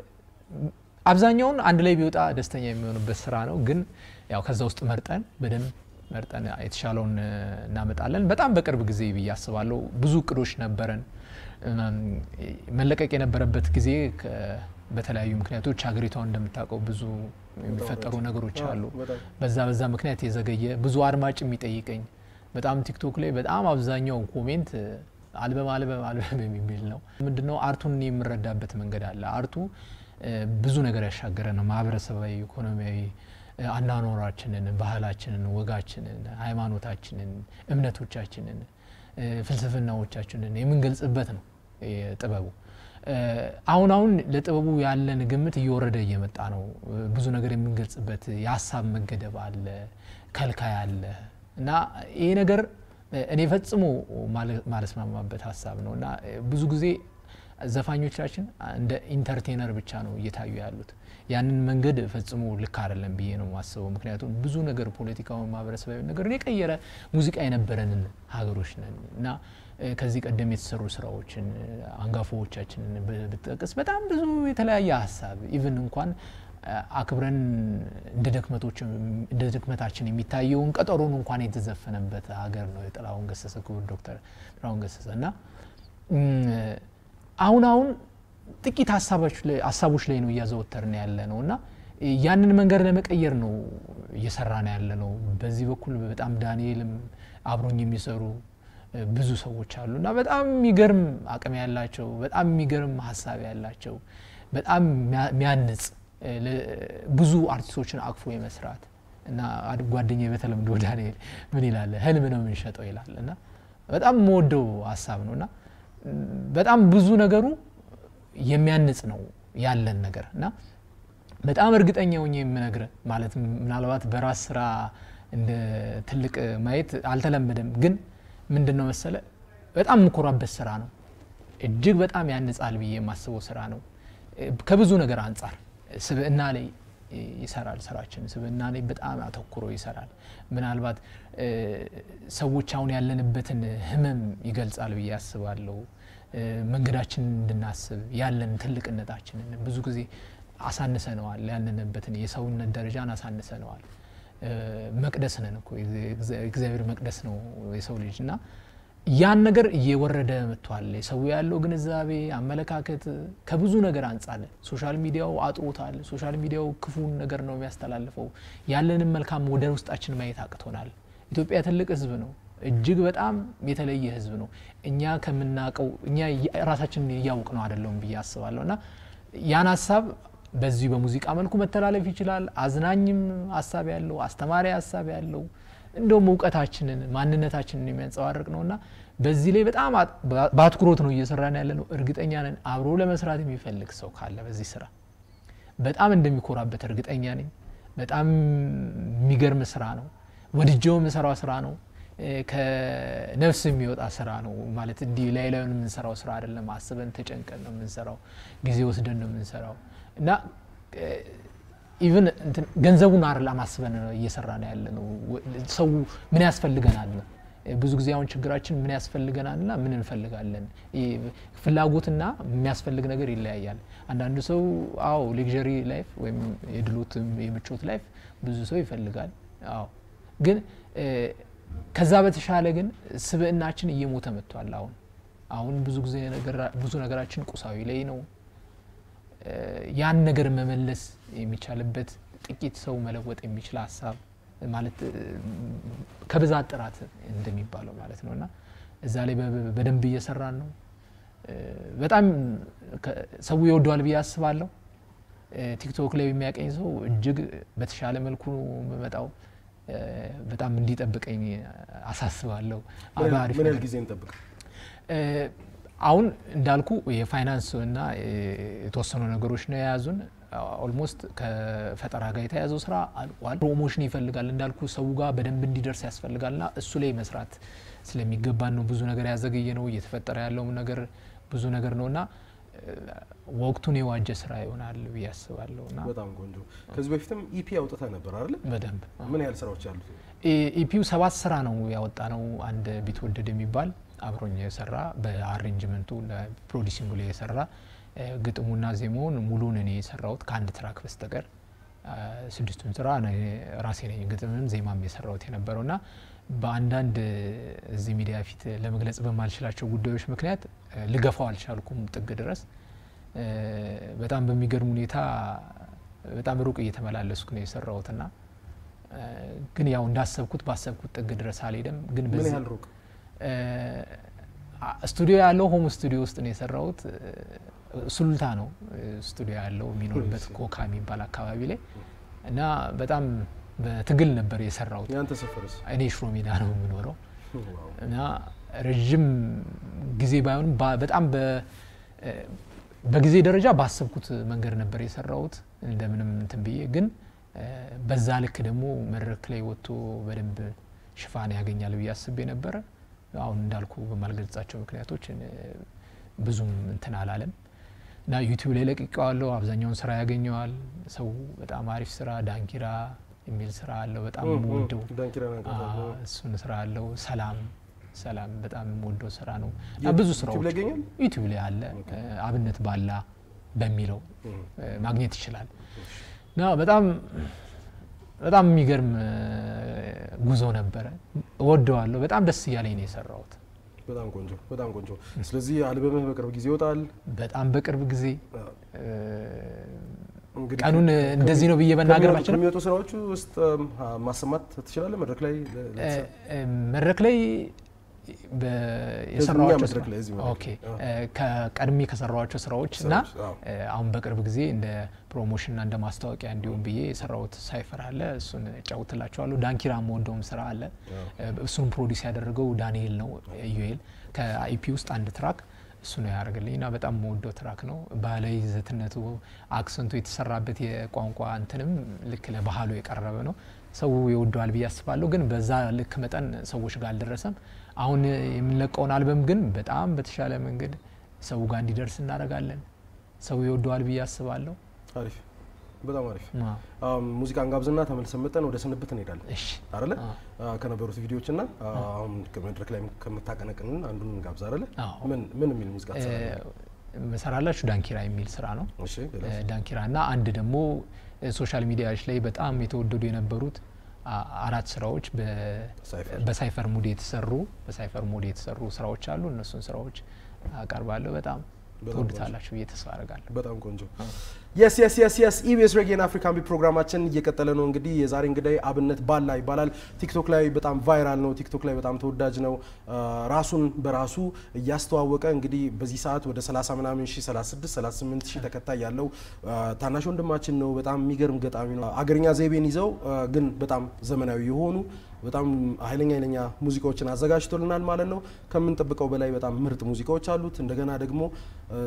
[SPEAKER 1] አብዛኛውን አንድ ላይ ቢወጣ ደስተኛ የሚሆንበት ስራ ነው። ግን ያው ከዛ ውስጥ መርጠን በደንብ መርጠን የተሻለውን እ፣ እናመጣለን። በጣም በቅርብ ጊዜ ብዬ አስባለሁ። ብዙ እቅዶች ነበረን። እም፣ መለቀቅ የነበረበት ጊዜ ከ- በተለያዩ ምክንያቶች ሀገሪቷን እንደምታውቀው ብዙ የሚፈጠሩ ነገሮች አሉ።
[SPEAKER 2] በጣም
[SPEAKER 1] በዛ በዛ ምክንያት የዘገየ ብዙ አድማጭ የሚጠይቀኝ በጣም ቲክቶክ ላይ በጣም አብዛኛው ኮሜንት እ፣ አልበም አልበም አልበም የሚል ነው። ምንድነው አርቱን እኔ የምረዳበት መንገድ አለ። አርቱ እ፣ ብዙ ነገር ያሻገረ ነው። ማህበረሰባዊ፣ ኢኮኖሚያዊ እ፣ አኗኗራችንን፣ ባህላችንን፣ ወጋችንን፣ ሃይማኖታችንን፣ እምነቶቻችንን፣ እ፣ ፍልስፍናዎቻችንን የምንገልጽበት ነው እ፣ ጥበቡ። እ፣ አሁን አሁን ለጥበቡ ያለን ግምት እየወረደ እየመጣ ነው። እ፣ ብዙ ነገር የምንገልጽበት የሀሳብ መገደብ አለ፣ ከልካይ አለ እና ይሄ ነገር እ፣ እኔ ፈጽሞ ማለ- ማለስማማበት ሀሳብ ነው እና እ፣ ብዙ ጊዜ ዘፋኞቻችን እንደ ኢንተርቴነር ብቻ ነው እየታዩ ያሉት። ያንን መንገድ ፈጽሞ ልክ አይደለም ብዬ ነው የማስበው። ምክንያቱም ብዙ ነገር ፖለቲካዊ፣ ማህበረሰባዊ ነገርን የቀየረ ሙዚቃ የነበረንን ሀገሮች ነን እና እ፣ ከዚህ ቀደም የተሰሩ ስራዎችን እ፣ አንጋፋዎቻችንን ብ- ብትጠቅስ በጣም ብዙ የተለያየ ሀሳብ ኢቭን እንኳን እ፣ አክብረን እንደ ድክመቶች እንደ ድክመታችን የሚታየውን ቀጠሮን እንኳን የተዘፈነበት ሀገር ነው የጥላሁን ገሰሰ ክቡር ዶክተር ጥላሁን ገሰሰ እና እም፣ አሁን አሁን ጥቂት ሀሳቦች ላይ ሀሳቦች ላይ ነው እያዘወተርን ያለ ነው እና ያንን መንገድ ለመቀየር ነው እየሰራ ነው ያለ ነው። በዚህ በኩል በጣም ዳንኤልም አብሮኝ የሚሰሩ እ፣ ብዙ ሰዎች አሉ እና በጣም የሚገርም አቅም ያላቸው በጣም የሚገርም ሀሳብ ያላቸው በጣም የሚያ- የሚያንጽ እ፣ ለ- ብዙ አርቲስቶችን አቅፎ የመስራት እና አድ- ጓደኛዬ በተለምዶ ዳንኤል ምን ይላል ህልም ነው የምንሸጠው ይላል እና በጣም የምወደው ሀሳብ ነው እና ም፣ በጣም ብዙ ነገሩ የሚያንጽ ነው ያለን ነገር እና በጣም እርግጠኛ ሆኜ የምነግር ማለት ምናልባት በራስ ስራ እንደ ትልቅ ማየት አልተለመደም፣ ግን ምንድን ነው መሰለ በጣም የምኮራበት ስራ ነው። እጅግ በጣም ያንጻል ብዬ የማስበው ስራ ነው። እ፣ ከብዙ ነገር አንጻር ስብዕና ላይ ይሰራል ስራችን። ስብዕና ላይ በጣም አተኩሮ ይሰራል። ምናልባት እ፣ ሰዎች አሁን ያለንበትን ህመም ይገልጻል ብዬ አስባለሁ። እ፣ መንገዳችንን እንድናስብ ያለን ትልቅነታችንን ብዙ ጊዜ አሳንሰነዋል። ያለንበትን የሰውነት ደረጃን አሳንሰነዋል። እ፣ መቅደስ ነን እኮ የእግዚአ- እግዚአብሔር መቅደስ ነው የሰው ልጅ እና ያን ነገር እየወረደ መጥቷል። ሰው ያለው ግንዛቤ፣ አመለካከት ከብዙ ነገር አንጻር ሶሻል ሚዲያው አጥሮታል። ሶሻል ሚዲያው ክፉን ነገር ነው የሚያስተላልፈው። ያለንን መልካም ወደ ውስጣችን ማየት አቅቶናል። ኢትዮጵያ ትልቅ ህዝብ ነው። እጅግ በጣም የተለየ ህዝብ ነው። እኛ ከምናውቀው እኛ ራሳችንን እያውቅ ነው አይደለውም ብዬ አስባለሁ እና ያን ሀሳብ በዚህ በሙዚቃ መልኩ መተላለፍ ይችላል። አዝናኝም ሀሳብ ያለው አስተማሪ ሀሳብ ያለው እንደውም እውቀታችንን ማንነታችንን የሚያንጸባርቅ ነው እና በዚህ ላይ በጣም አት- በ- በአትኩሮት ነው እየሰራን ያለ ነው። እርግጠኛ ነን አብሮ ለመስራት የሚፈልግ ሰው ካለ በዚህ ስራ በጣም እንደሚኮራበት እርግጠኛ ነኝ። በጣም የሚገርም ስራ ነው። ወድጀው የምሰራው ስራ ነው። እ፣ ከነፍስ የሚወጣ ስራ ነው ማለት እንዲህ ላይ ላዩን የምንሰራው ስራ አይደለም። አስበን ተጨንቀን ነው የምንሰራው። ጊዜ ወስደን ነው የምንሰራው እና ኢቭን ገንዘቡን አይደለም አስበን ነው እየሰራ ነው ያለ ነው። ወ- ሰው ምን ያስፈልገናል ነው ብዙ ጊዜ አሁን ችግራችን ምን ያስፈልገናል ና ምን እንፈልጋለን። ይህ ፍላጎትና የሚያስፈልግ ነገር ይለያያል። አንዳንዱ ሰው አዎ ሌክዠሪ ላይፍ ወይም የድሎት የምቾት ላይፍ ብዙ ሰው ይፈልጋል። አዎ ግን እ፣ ከዛ በተሻለ ግን ስብዕናችን እየሞተ መጥቷል። አሁን አሁን ብዙ ጊዜ ነገራ- ብዙ ነገራችን ቁሳዊ ላይ ነው። እ፣ ያን ነገር መመለስ የሚቻልበት ጥቂት ሰው መለወጥ የሚችል ሀሳብ ማለት እ፣ ከብዛት ጥራት እንደሚባለው ማለት ነው እና እዛ ላይ በ- በደንብ እየሰራን ነው። እ፣ በጣም ከ- ሰው ይወደዋል ብዬ አስባለሁ። እ፣ ቲክቶክ ላይ የሚያቀኝ ሰው እጅግ በተሻለ መልኩ ነው የምመጣው። እ፣ በጣም እንዲጠብቀኝ አሳስባለሁ።
[SPEAKER 2] ምን ያህል-
[SPEAKER 1] በአሪፍ
[SPEAKER 2] ምን ያህል
[SPEAKER 1] ነገር
[SPEAKER 2] ጊዜ እንጠብቅ?
[SPEAKER 1] እ፣ አሁን እንዳልኩ የፋይናንስ እና እ፣ የተወሰኑ ነገሮች ነው የያዙን። ኦልሞስት ከፈጠራ ጋር የተያዘው ስራ አልቋል። ፕሮሞሽን ይፈልጋል እንዳልኩ ሰው ጋር በደንብ እንዲደርስ ያስፈልጋል ና እሱ ላይ መስራት ስለሚገባን ነው ብዙ ነገር ያዘገየ ነው። እየተፈጠረ ያለውም ነገር ብዙ ነገር ነው እና እ፣ ወቅቱን የዋጀ ስራ ይሆናል ብዬ አስባለሁ እና
[SPEAKER 2] በጣም ቆንጆ። ከዚህ በፊትም ኢፒ አውጥተህ ነበር አይደለ?
[SPEAKER 1] በደንብ
[SPEAKER 2] ምን ያህል ስራዎች አሉት?
[SPEAKER 1] ኢፒው ሰባት ስራ ነው ያወጣ ነው። አንድ ቢትወደድ የሚባል አብሮኝ የሰራ በአሬንጅመንቱ ለፕሮዲሲንጉ ላይ የሰራ እ፣ ግጥሙና ዜማውን ሙሉን እኔ የሰራሁት ከአንድ ትራክ በስተቀር አ፣ ስድስቱን ስራ እኔ ራሴ ነኝ ግጥምም ዜማም የሰራሁት የነበረው ና በአንዳንድ እዚህ ሚዲያ ፊት ለመግለጽ በማልችላቸው ጉዳዮች ምክንያት እ፣ ልገፋው አልቻልኩም ጥግ ድረስ እ፣ በጣም በሚገርም ሁኔታ በጣም ሩቅ እየተመላለስኩ ነው የሰራሁት ና እ፣ ግን ያው እንዳሰብኩት ባሰብኩት ጥግ ድረስ አልሄደም። ግን
[SPEAKER 2] ምን
[SPEAKER 1] በዚህ
[SPEAKER 2] ያህል ሩቅ?
[SPEAKER 1] እ፣ አ- ስቱዲዮ ያለው ሆም ስቱዲዮ ውስጥ ነው የሰራሁት። እ፣ ሱሉልታ ነው እ፣ ስቱዲዮ ያለው የሚኖርበት ኮካ የሚባል አካባቢ ላይ እና በጣም በትግል ነበር የሰራሁት።
[SPEAKER 2] ያንተ ሰፈርስ?
[SPEAKER 1] እኔ ሽሮ ሜዳ ነው የምኖረው
[SPEAKER 2] ዋው።
[SPEAKER 1] እና ረዥም ጊዜ ባይሆንም ባ- በጣም በ- እ፣ በጊዜ ደረጃ ባሰብኩት መንገድ ነበር የሰራሁት እንደምንም እንትን ብዬ ግን እ፣ በዛ ልክ ደግሞ መድረክ ላይ ወጥቶ በደንብ ሽፋን ያገኛል ብዬ አስቤ ነበረ። አሁን እንዳልኩ በማልገልጻቸው ምክንያቶች እ፣ ብዙም እንትን አላለም እና ዩቲዩብ ላይ ለቅቄዋለሁ። አብዛኛውን ስራ ያገኘዋል ሰው። በጣም አሪፍ ስራ ዳንኪራ የሚል ስራ አለው በጣም
[SPEAKER 2] እም፣ እም፣
[SPEAKER 1] የምወደው
[SPEAKER 2] ዳንኪራ ነገር
[SPEAKER 1] አዎ፣ እሱን ስራ አለው። ሰላም ሰላም በጣም የምወደው ስራ ነው እና
[SPEAKER 2] የት-
[SPEAKER 1] ብዙ
[SPEAKER 2] ዩቲዩብ
[SPEAKER 1] ስራዎች
[SPEAKER 2] ላይ ይገኛል?
[SPEAKER 1] ዩቲዩብ ላይ አለ። እ፣ አብነት ባላ በሚለው
[SPEAKER 2] እም።
[SPEAKER 1] እ፣ ማግኘት ይችላል እና በጣም በጣም የሚገርም እ፣ ጉዞ ነበረ። እወደዋለሁ። በጣም ደስ እያለኝ ነው የሰራሁት።
[SPEAKER 2] በጣም ቆንጆ፣ በጣም ቆንጆ። ስለዚህ አልበምህ በቅርብ ጊዜ ይወጣል።
[SPEAKER 1] በጣም በቅርብ ጊዜ እ፣
[SPEAKER 2] እንግዲህ
[SPEAKER 1] ቀኑን እንደዚህ ነው ብዬ መናገር
[SPEAKER 2] ከሚወጡ-
[SPEAKER 1] ባልችልም
[SPEAKER 2] ከሚወጡ ስራዎቹ ውስጥ እም፣ አ- ማሰማት ትችላለህ መድረክ ላይ ለ-
[SPEAKER 1] እ፣
[SPEAKER 2] ለተሰ-
[SPEAKER 1] እ፣ መድረክ ላይ በ- የሰራኋቸው
[SPEAKER 2] መድረክ
[SPEAKER 1] ስራ-
[SPEAKER 2] ላይ እዚህ መድረክ
[SPEAKER 1] ኦኬ
[SPEAKER 2] ላይ፣
[SPEAKER 1] እ፣ ከቀድሜ ከሰራኋቸው ስራዎች እና
[SPEAKER 2] ስራዎች፣ አዎ።
[SPEAKER 1] እ፣ አሁን በቅርብ ጊዜ እንደ ፕሮሞሽንና እንደ ማስታወቂያ እንዲሁም ብዬ የሰራሁት ሳይፈር አለ። እሱን እጫውትላቸዋለሁ። ዳንኪራ የምወደውም ስራ አለ። እ፣ እሱን ፕሮዲስ ያደረገው ዳንኤል ነው ዩኤል ከአይፒ ውስጥ አንድ ትራክ እሱ ነው ያደርግልኝ እና በጣም የምወደው ትራክ ነው። ባህላዊ ይዘትነቱ አክሰንቱ የተሰራበት የቋንቋ እንትንም ልክ ለባህሉ የቀረበ ነው። ሰው ይወደዋል ብዬ አስባለሁ። ግን በዛ ልክ መጠን ሰዎች ጋር አልደረሰም። አሁን የምንለቀውን አልበም ግን በጣም በተሻለ መንገድ ሰው ጋር እንዲደርስ እናደርጋለን። ሰው ይወደዋል ብዬ አስባለሁ።
[SPEAKER 2] አሪፍ በጣም አሪፍ
[SPEAKER 1] አዎ።
[SPEAKER 2] አም፣ ሙዚቃን ጋብዝና ተመልሰን መጠን ወደ ስንብት እንሄዳለን
[SPEAKER 1] እሺ
[SPEAKER 2] አይደለ አ፣ ከነበሩት ቪዲዮዎች እና አ፣ አሁን መድረክ ላይ ከምታቀነቅንን አንዱን እንጋብዝ አይደለ
[SPEAKER 1] አዎ።
[SPEAKER 2] ምን ምን የሚል ሙዚቃ ትሰራለህ?
[SPEAKER 1] መሰራላችሁ ዳንኪራ የሚል ስራ ነው።
[SPEAKER 2] እሺ ግለጽ።
[SPEAKER 1] ዳንኪራ እና አንድ ደግሞ ሶሻል ሚዲያዎች ላይ በጣም የተወደዱ የነበሩት አ- አራት ስራዎች በ-
[SPEAKER 2] ሳይፈር።
[SPEAKER 1] በሳይፈር ሙድ የተሰሩ በሳይፈር ሙድ የተሰሩ ስራዎች አሉ። እነሱን ስራዎች አቀርባለሁ። በጣም
[SPEAKER 2] በጣም
[SPEAKER 1] ትወዱታላችሁ ብዬ ተስፋ አደርጋለሁ።
[SPEAKER 2] በጣም ቆንጆ የስ የስ የስ የስ ኢቢኤስ ሬጌን አፍሪካን ቢት ፕሮግራማችን እየቀጠለ ነው። እንግዲህ የዛሬ እንግዳይ አብነት ባላ ይባላል። ቲክቶክ ላይ በጣም ቫይራል ነው። ቲክቶክ ላይ በጣም ተወዳጅ ነው። አ፣ ራሱን በራሱ እያስተዋወቀ እንግዲህ በዚህ ሰዓት ወደ 30 ምናምን ሺህ 36 38 ሺህ ተከታይ ያለው አ፣ ታናሽ ወንድማችን ነው። በጣም የሚገርም ገጣሚ ነው። አገርኛ ዘይቤን ይዘው አ፣ ግን በጣም ዘመናዊ የሆኑ በጣም ኃይለኛ ኃይለኛ ሙዚቃዎችን አዘጋጅቶልናል ማለት ነው። ከምንጠብቀው በላይ በጣም ምርጥ ሙዚቃዎች አሉት። እንደገና ደግሞ አ፣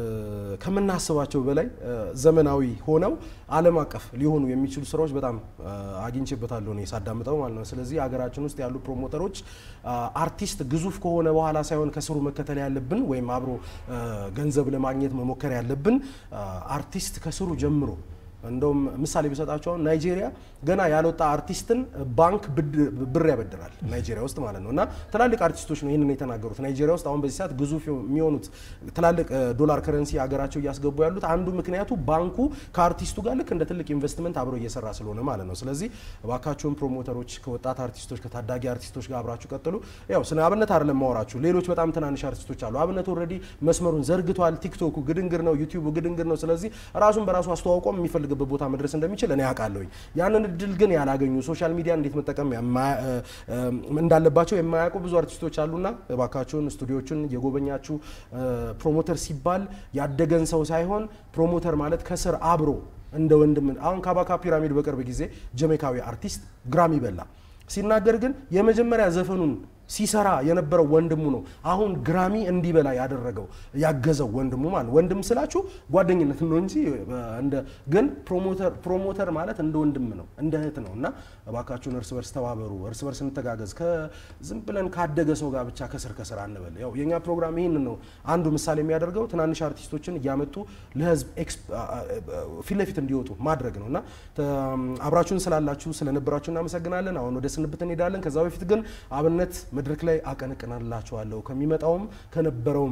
[SPEAKER 2] ከምናስባቸው በላይ አ፣ ዘመናዊ ሆነው ዓለም አቀፍ ሊሆኑ የሚችሉ ስራዎች በጣም አ፣ አግኝቼበታለሁ እኔ ሳዳምጠው ማለት ነው። ስለዚህ ሀገራችን ውስጥ ያሉ ፕሮሞተሮች አ፣ አርቲስት ግዙፍ ከሆነ በኋላ ሳይሆን ከስሩ መከተል ያለብን ወይም አብሮ አ፣ ገንዘብ ለማግኘት መሞከር ያለብን አ፣ አርቲስት ከስሩ ጀምሮ እንደውም ምሳሌ ቢሰጣቸው አሁን ናይጄሪያ ገና ያልወጣ አርቲስትን ባንክ ብድ- ብር ያበድራል ናይጄሪያ ውስጥ ማለት ነው። እና ትላልቅ አርቲስቶች ነው ይህንን የተናገሩት። ናይጄሪያ ውስጥ አሁን በዚህ ሰዓት ግዙፍ የሚሆኑት ትላልቅ እ፣ ዶላር ከረንሲ ሀገራቸው እያስገቡ ያሉት አንዱ ምክንያቱ ባንኩ ከአርቲስቱ ጋር ልክ እንደ ትልቅ ኢንቨስትመንት አብሮ እየሰራ ስለሆነ ማለት ነው። ስለዚህ እባካችሁን ፕሮሞተሮች ከወጣት አርቲስቶች ከታዳጊ አርቲስቶች ጋር አብራችሁ ቀጥሉ። ያው ስለ አብነት አይደለም ማወራችሁ፣ ሌሎች በጣም ትናንሽ አርቲስቶች አሉ። አብነት ኦልሬዲ መስመሩን ዘርግቷል። ቲክቶኩ ግድንግር ነው፣ ዩቲዩቡ ግድንግር ነው። ስለዚህ ራሱን በራሱ አስተዋውቆ የሚፈልግበት ቦታ መድረስ እንደሚችል እኔ ያውቃለሁኝ። ያንን እድል ግን ያላገኙ ሶሻል ሚዲያ እንዴት መጠቀም የማ- እ፣ እ፣ እንዳለባቸው የማያውቁ ብዙ አርቲስቶች አሉና እባካችሁን ስቱዲዮችን የጎበኛችሁ እ፣ ፕሮሞተር ሲባል ያደገን ሰው ሳይሆን ፕሮሞተር ማለት ከስር አብሮ እንደ ወንድም አሁን ካባካ ፒራሚድ በቅርብ ጊዜ ጀሜካዊ አርቲስት ግራሚ በላ ሲናገር ግን የመጀመሪያ ዘፈኑን ሲሰራ የነበረው ወንድሙ ነው። አሁን ግራሚ እንዲበላ ያደረገው ያገዘው ወንድሙ ማለት ወንድም ስላችሁ ጓደኝነት ነው እንጂ እ፣ እንደ ግን ፕሮሞተር ፕሮሞተር ማለት እንደ ወንድም ነው እንደ እህት ነው እና እባካችሁን እርስ በርስ ተባበሩ፣ እርስ በርስ እንተጋገዝ። ከዝም ብለን ካደገ ሰው ጋር ብቻ ከስር ከስር አንበል። ያው የኛ ፕሮግራም ይህንን ነው አንዱ ምሳሌ የሚያደርገው ትናንሽ አርቲስቶችን እያመጡ ለህዝብ ኤክስ- አ- አ- ፊት ለፊት እንዲወጡ ማድረግ ነው እና ተ- አብራችሁን ስላላችሁ ስለነበራችሁ እናመሰግናለን። አሁን ወደ ስንብት እንሄዳለን። ከዛ በፊት ግን አብነት መድረክ ላይ አቀነቅናላችኋለሁ ከሚመጣውም ከነበረውም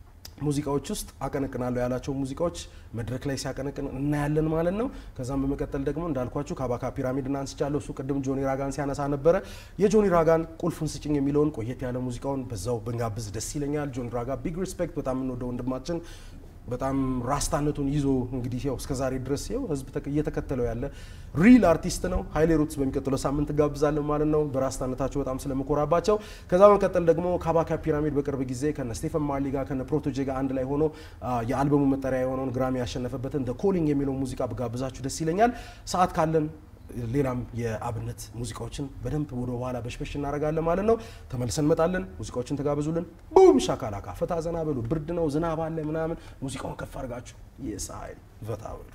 [SPEAKER 2] ሙዚቃዎች ውስጥ አቀነቅናለሁ ያላቸው ሙዚቃዎች መድረክ ላይ ሲያቀነቅን እናያለን ማለት ነው። ከዛም በመቀጠል ደግሞ እንዳልኳችሁ ካባካ ፒራሚድን አንስቻለሁ። እሱ ቅድም ጆኒ ራጋን ሲያነሳ ነበረ። የጆኒ ራጋን ቁልፉን ስጭኝ የሚለውን ቆየት ያለ ሙዚቃውን በዛው ብንጋብዝ ደስ ይለኛል። ጆኒ ራጋ ቢግ ሪስፔክት፣ በጣም የምንወደው ወንድማችን በጣም ራስታነቱን ይዞ እንግዲህ ያው እስከ ዛሬ ድረስ ያው ህዝብ ተከ- እየተከተለው ያለ ሪል አርቲስት ነው። ሀይሌ ሩትስ በሚቀጥለው ሳምንት ጋብዛለን ማለት ነው። በራስታነታቸው በጣም ስለምኮራባቸው። ከዛ በመቀጠል ደግሞ ካባካ ፒራሚድ በቅርብ ጊዜ ከነ ስቴፈን ማርሊ ጋር ከነ ፕሮቶጄ ጋር አንድ ላይ ሆኖ አ፣ የአልበሙ መጠሪያ የሆነውን ግራሚ ያሸነፈበትን ደ ኮሊንግ የሚለውን ሙዚቃ ብጋብዛችሁ ደስ ይለኛል። ሰዓት ካለን ሌላም የአብነት ሙዚቃዎችን በደንብ ወደ ኋላ በሽበሽ እናደርጋለን ማለት ነው። ተመልሰን እንመጣለን። ሙዚቃዎችን ተጋበዙልን። ቡም ሻካላካ ፈታ ዘና በሉ። ብርድ ነው፣ ዝናብ አለ ምናምን። ሙዚቃውን ከፍ አድርጋችሁ የሳይል ፈታ በሉ።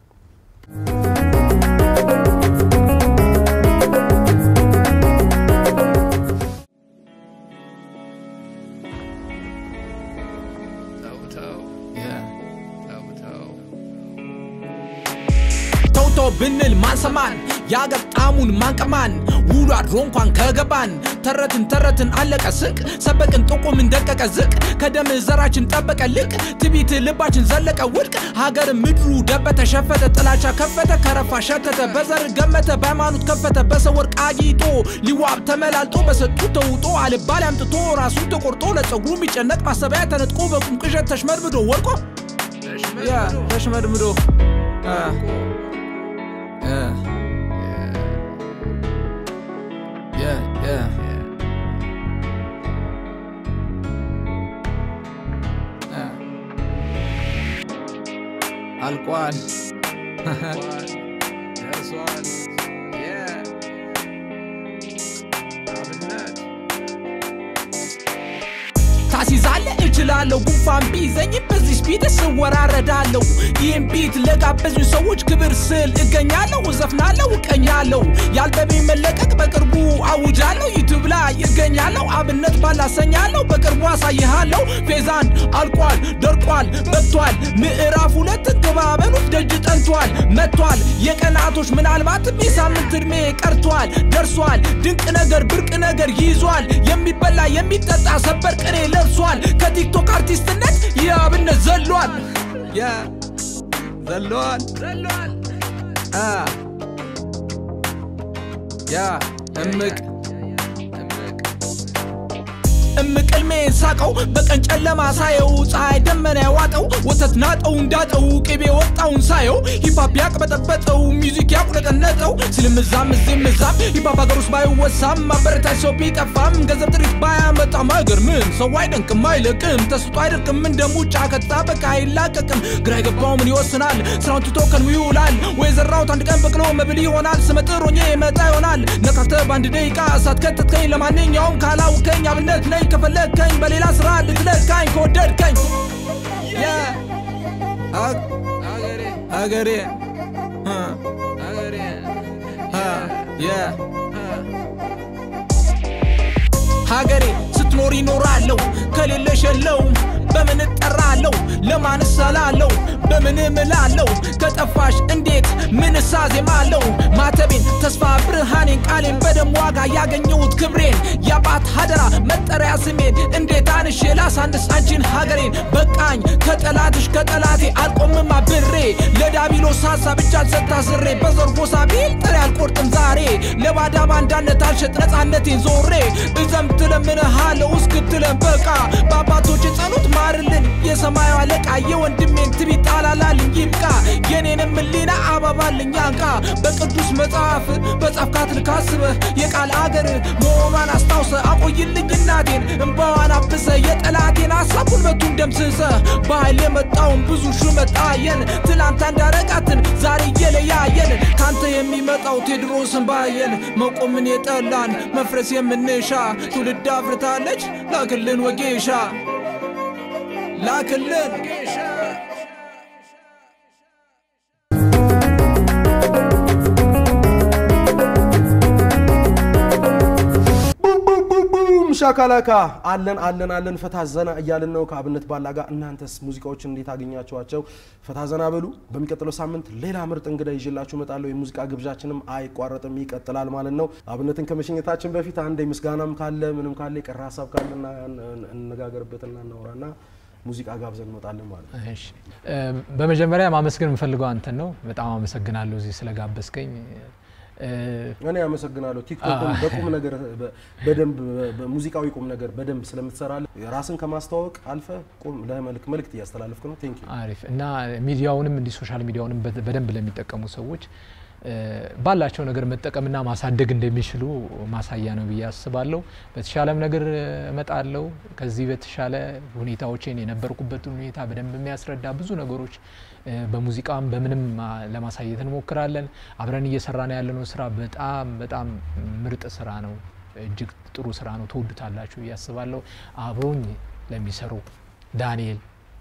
[SPEAKER 5] ተውቶ ብንል ማንሰማን የአገር ጣዕሙን ማንቀማን ውሎ አድሮ እንኳን ከገባን ተረትን ተረትን አለቀ ስንቅ ሰበቅን ጥቁምን ደቀቀ ዝቅ ከደም ዘራችን ጠበቀ ልቅ ትቢት ልባችን ዘለቀ ውድቅ ሀገር ምድሩ ደበተ ሸፈተ ጥላቻ ከፈተ ከረፋ ሸተተ በዘር ገመተ በሃይማኖት ከፈተ በሰው ወርቅ አጊጦ ሊዋብ ተመላልጦ በሰጡ ተውጦ አልባል አምጥቶ ራሱን ተቆርጦ ለጸጉሩ የሚጨነቅ ማሰቢያ ተነጥቆ በቁም ቅዠት ተሽመድምዶ ወድቆ ያ ተሽመድምዶ አ Yeah. Yeah, yeah. Yeah. አልቋል። ደርሷል። Yeah. አብነት ታሲዛለ እችላለሁ ጉንፋን ቢይዘኝ በዚህ ስፒድ ስወራረዳለሁ ይህም ቢት ለጋበዙኝ ሰዎች ክብር ስል እገኛለሁ እዘፍናለሁ እቀኛለሁ የአልበሜ መለቀቅ በቅርቡ አውጃለሁ ዩቱብ ላይ እገኛለሁ
[SPEAKER 4] አብነት ባላሰኛለሁ በቅርቡ አሳይሃለሁ ፌዝ አንድ አልቋል ደርቋል በቅቷል ምዕራፍ ሁለት ግባበሉት ደጅ ጠንቷል መጥቷል የቀናቶች ምናልባትም የሳምንት ዕድሜ ቀርቷል ደርሷል ድንቅ ነገር ብርቅ ነገር ይዟል የሚበላ የሚጠጣ ሰበር ቅኔ ለብሷል ከቲክቶክ አርቲስትነት ይህ አብነት ዘሏል ያ ዘሏል ዘሏል አ ያ እምቅ እምቅ ዕልሜን ሳቀው በቀን ጨለማ ሳየው ፀሐይ ደመና ያዋጠው ወተት ናጠው እንዳጠው ቅቤ ወጣውን ሳየው ሂፓፕ ያቅበጠበጠው ሚዚክ ያቁነጠነጠው ስልምዛም እዚህም እዛም ሂፓፕ ሀገር ውስጥ ባይወሳም ማበረታች ሰው ቢጠፋም ገንዘብ ጥሪት ባያመጣም አይገርምም ሰው አይደንቅም አይለቅም ተስጦ አይደርቅም እንደ ሙጫ ከጣበቃ አይላቀቅም ግራ የገባው ምን ይወስናል ስራውን ትቶ ከንው ይውላል ወይ ዘራውት አንድ ቀን በቅሎ መብል ይሆናል ስመጥር ሆኜ መጣ ይሆናል ነካክተ በአንድ ደቂቃ ሳትከትትከኝ ለማንኛውም ካላውከኝ አብነት ነኝ ከፈለግከኝ በሌላ ስራ ልትለካኝ ከወደድከኝ Yeah. ሀግ- ሀገሬ እ፣ ሀገሬ እ፣ yeah. ሀገሬ ስትኖር ይኖራለሁ ከሌለሽ የለውም በምን እጠራለሁ ለማን እሰላለሁ በምን እምላለሁ ከጠፋሽ እንዴት ምን እሳዜማለሁ ማተቤን ተስፋ ብርሃኔን ቃሌን በደም ዋጋ ያገኘሁት ክብሬን የአባት ሀደራ መጠሪያ ስሜን እንዴት አንሼ ላሳንስ አንቺን ሀገሬን በቃኝ ከጠላትሽ ከጠላቴ አልቆምም አብሬ ለዳቢሎስ ሀሳብ ብቻ ሰታስሬ በዘር ጎሳ ቢል ጥሬ አልቆርጥም ዛሬ ለባዳ ባንዳነት አልሸጥ ነፃነቴን ዞሬ እዘምት ለምንሃለው እስክትለን በቃ በአባቶች ጸሎት ማርልን የሰማዩ አለቃ የወንድሜን ትቢት ጣላላልኝ ይብቃ የኔንም ህሊና አባባልኝ አንቃ በቅዱስ መጽሐፍ በጻፍካት ልካስበህ የቃል አገር መሆኗን አስታውሰ አቆይልኝ እናቴን እምባዋን አብሰ የጠላቴን ሀሳብ ጉልበቱን ደምስሰ በኃይል የመጣውን ብዙ ሹመት አየን ትላንት አንዳረጋትን ዛሬ እየለያየን ካንተ የሚመጣው ቴድሮስን ባየን መቆምን የጠላን መፍረስ የምንሻ ትውልድ አፍርታለች ላክልን ወጌሻ ላክልን
[SPEAKER 2] ቡም ሻካላካ አለን አለን አለን ፈታ ዘና እያልን ነው ከአብነት ባላ ጋር። እናንተስ ሙዚቃዎችን እንዴት አገኛችኋቸው? ፈታ ዘና በሉ። በሚቀጥለው ሳምንት ሌላ ምርጥ እንግዳ ይዤላችሁ እመጣለሁ። የሙዚቃ ግብዣችንም አይቋረጥም ይቀጥላል ማለት ነው። አብነትን ከመሸኘታችን በፊት አንድ ምስጋናም ካለ ምንም ካለ የቀረ ሀሳብ ካለ እና- እንነጋገርበትና እናውራና ሙዚቃ ጋብዘን እንወጣለን ማለት ነው።
[SPEAKER 1] እሺ እ፣ በመጀመሪያ ማመስገን የምፈልገው አንተን ነው። በጣም አመሰግናለሁ እዚህ ስለጋበዝከኝ። እ፣
[SPEAKER 2] እኔ አመሰግናለሁ። ቲክቶክን በቁም ነገር በ- በደንብ በሙዚቃዊ ቁም ነገር በደንብ ስለምትሰራለ ራስን ከማስተዋወቅ አልፈ ቁም ለመልክ መልእክት እያስተላለፍክ ነው። ቴንክ ዩ
[SPEAKER 1] አሪፍ እና ሚዲያውንም እንዲህ ሶሻል ሚዲያውንም በ- በደንብ ለሚጠቀሙ ሰዎች እ፣ ባላቸው ነገር መጠቀምና ማሳደግ እንደሚችሉ ማሳያ ነው ብዬ አስባለሁ። በተሻለም ነገር እመጣለሁ። ከዚህ በተሻለ ሁኔታዎችን የነበርኩበትን ሁኔታ በደንብ የሚያስረዳ ብዙ ነገሮች እ፣ በሙዚቃም በምንም አ፣ ለማሳየት እንሞክራለን። አብረን እየሰራን ያለነው ስራ በጣም በጣም ምርጥ ስራ ነው። እጅግ ጥሩ ስራ ነው። ትወዱታላችሁ ብዬ አስባለሁ። አብሮኝ ለሚሰሩ ዳንኤል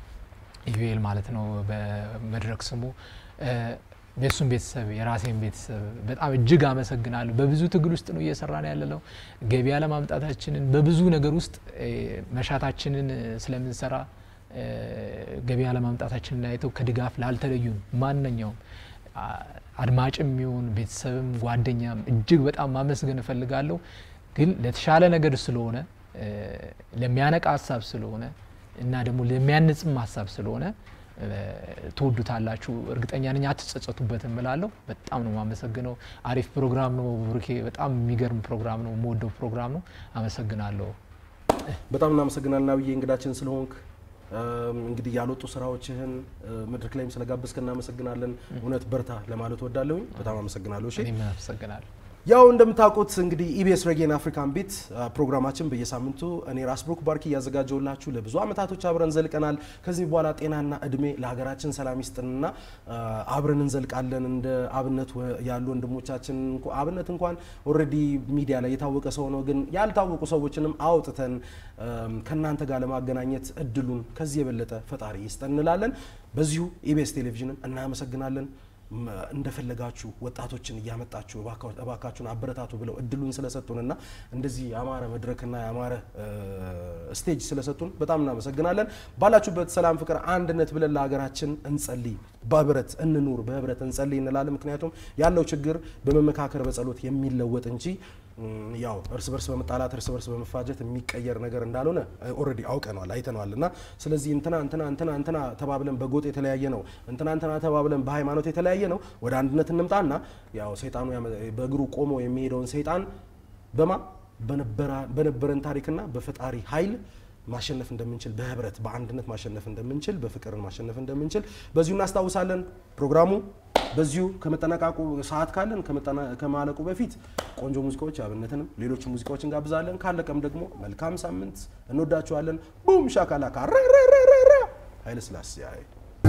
[SPEAKER 1] ኢዩኤል ማለት ነው በመድረክ ስሙ እ፣ የእሱን ቤተሰብ የራሴን ቤተሰብ በጣም እጅግ አመሰግናለሁ። በብዙ ትግል ውስጥ ነው እየሰራን ያለ ነው። ገበያ ለማምጣታችንን በብዙ ነገር ውስጥ እ፣ መሻታችንን ስለምንሰራ እ፣ ገበያ ለማምጣታችንን አይተው ከድጋፍ ላልተለዩን ማንኛውም አ- አድማጭም ይሁን ቤተሰብም ጓደኛም እጅግ በጣም ማመስገን እፈልጋለሁ። ግን ለተሻለ ነገር ስለሆነ እ፣ ለሚያነቃ ሀሳብ ስለሆነ እና ደግሞ ለሚያንጽም ሀሳብ ስለሆነ እ፣ ትወዱታላችሁ። እርግጠኛ ነኝ አትጸጸቱበትም እላለሁ። በጣም ነው የማመሰግነው። አሪፍ ፕሮግራም ነው ብሩኬ። በጣም የሚገርም ፕሮግራም ነው። የምወደው ፕሮግራም ነው። አመሰግናለሁ።
[SPEAKER 2] በጣም እናመሰግናለን አብዬ እንግዳችን ስለሆንክ። እም፣ እንግዲህ ያልወጡ ስራዎችህን እ፣ መድረክ ላይም ስለጋበዝክ እናመሰግናለን። እውነት በርታ ለማለት ወዳለሁኝ። በጣም አመሰግናለሁ። እሺ
[SPEAKER 1] እኔም አመሰግናለሁ።
[SPEAKER 2] ያው እንደምታውቁት እንግዲህ ኢቢኤስ ሬጌን አፍሪካን ቢት አ፣ ፕሮግራማችን በየሳምንቱ እኔ ራስ ብሩክ ባርኪ እያዘጋጀውላችሁ ለብዙ ዓመታቶች አብረን ዘልቀናል። ከዚህ በኋላ ጤናና እድሜ ለሀገራችን ሰላም ይስጥንና አ፣ አብረን እንዘልቃለን። እንደ አብነት ወ- ያሉ ወንድሞቻችን እንኳ- አብነት እንኳን ኦልሬዲ ሚዲያ ላይ የታወቀ ሰው ነው፣ ግን ያልታወቁ ሰዎችንም አውጥተን አም፣ ከእናንተ ጋር ለማገናኘት እድሉን ከዚህ የበለጠ ፈጣሪ ይስጠን እንላለን። በዚሁ ኢቢኤስ ቴሌቪዥንን እናመሰግናለን። ም፣ እንደፈለጋችሁ ወጣቶችን እያመጣችሁ እባካ- እባካችሁን አበረታቱ ብለው እድሉን ስለሰጡንና እንደዚህ ያማረ መድረክና ያማረ እ፣ ስቴጅ ስለሰጡን በጣም እናመሰግናለን። ባላችሁበት ሰላም፣ ፍቅር፣ አንድነት ብለን ለሀገራችን እንጸልይ፣ በህብረት እንኑር፣ በህብረት እንጸልይ እንላለን። ምክንያቱም ያለው ችግር በመመካከር በጸሎት የሚለወጥ እንጂ እም፣ ያው እርስ በርስ በመጣላት እርስ በርስ በመፋጀት የሚቀየር ነገር እንዳልሆነ ኦልሬዲ አውቀነዋል አይተነዋል። እና ስለዚህ እንትና እንትና እንትና እንትና ተባብለን በጎጥ የተለያየ ነው እንትና እንትና ተባብለን በሃይማኖት የተለያየ ነው ወደ አንድነት እንምጣና ያው ሰይጣኑ ያመ- በእግሩ ቆሞ የሚሄደውን ሰይጣን በማ በነበራ- በነበረን ታሪክና በፈጣሪ ኃይል ማሸነፍ እንደምንችል በህብረት በአንድነት ማሸነፍ እንደምንችል በፍቅርን ማሸነፍ እንደምንችል በዚሁ እናስታውሳለን። ፕሮግራሙ በዚሁ ከመጠናቀቁ ሰዓት ካለን ከመጠና- ከማለቁ በፊት ቆንጆ ሙዚቃዎች አብነትንም ሌሎች ሙዚቃዎች እንጋብዛለን። ካለቀም ደግሞ መልካም ሳምንት እንወዳችኋለን። ቡም ሻካላካ ረረረረረ ኃይለ ስላሴ አይ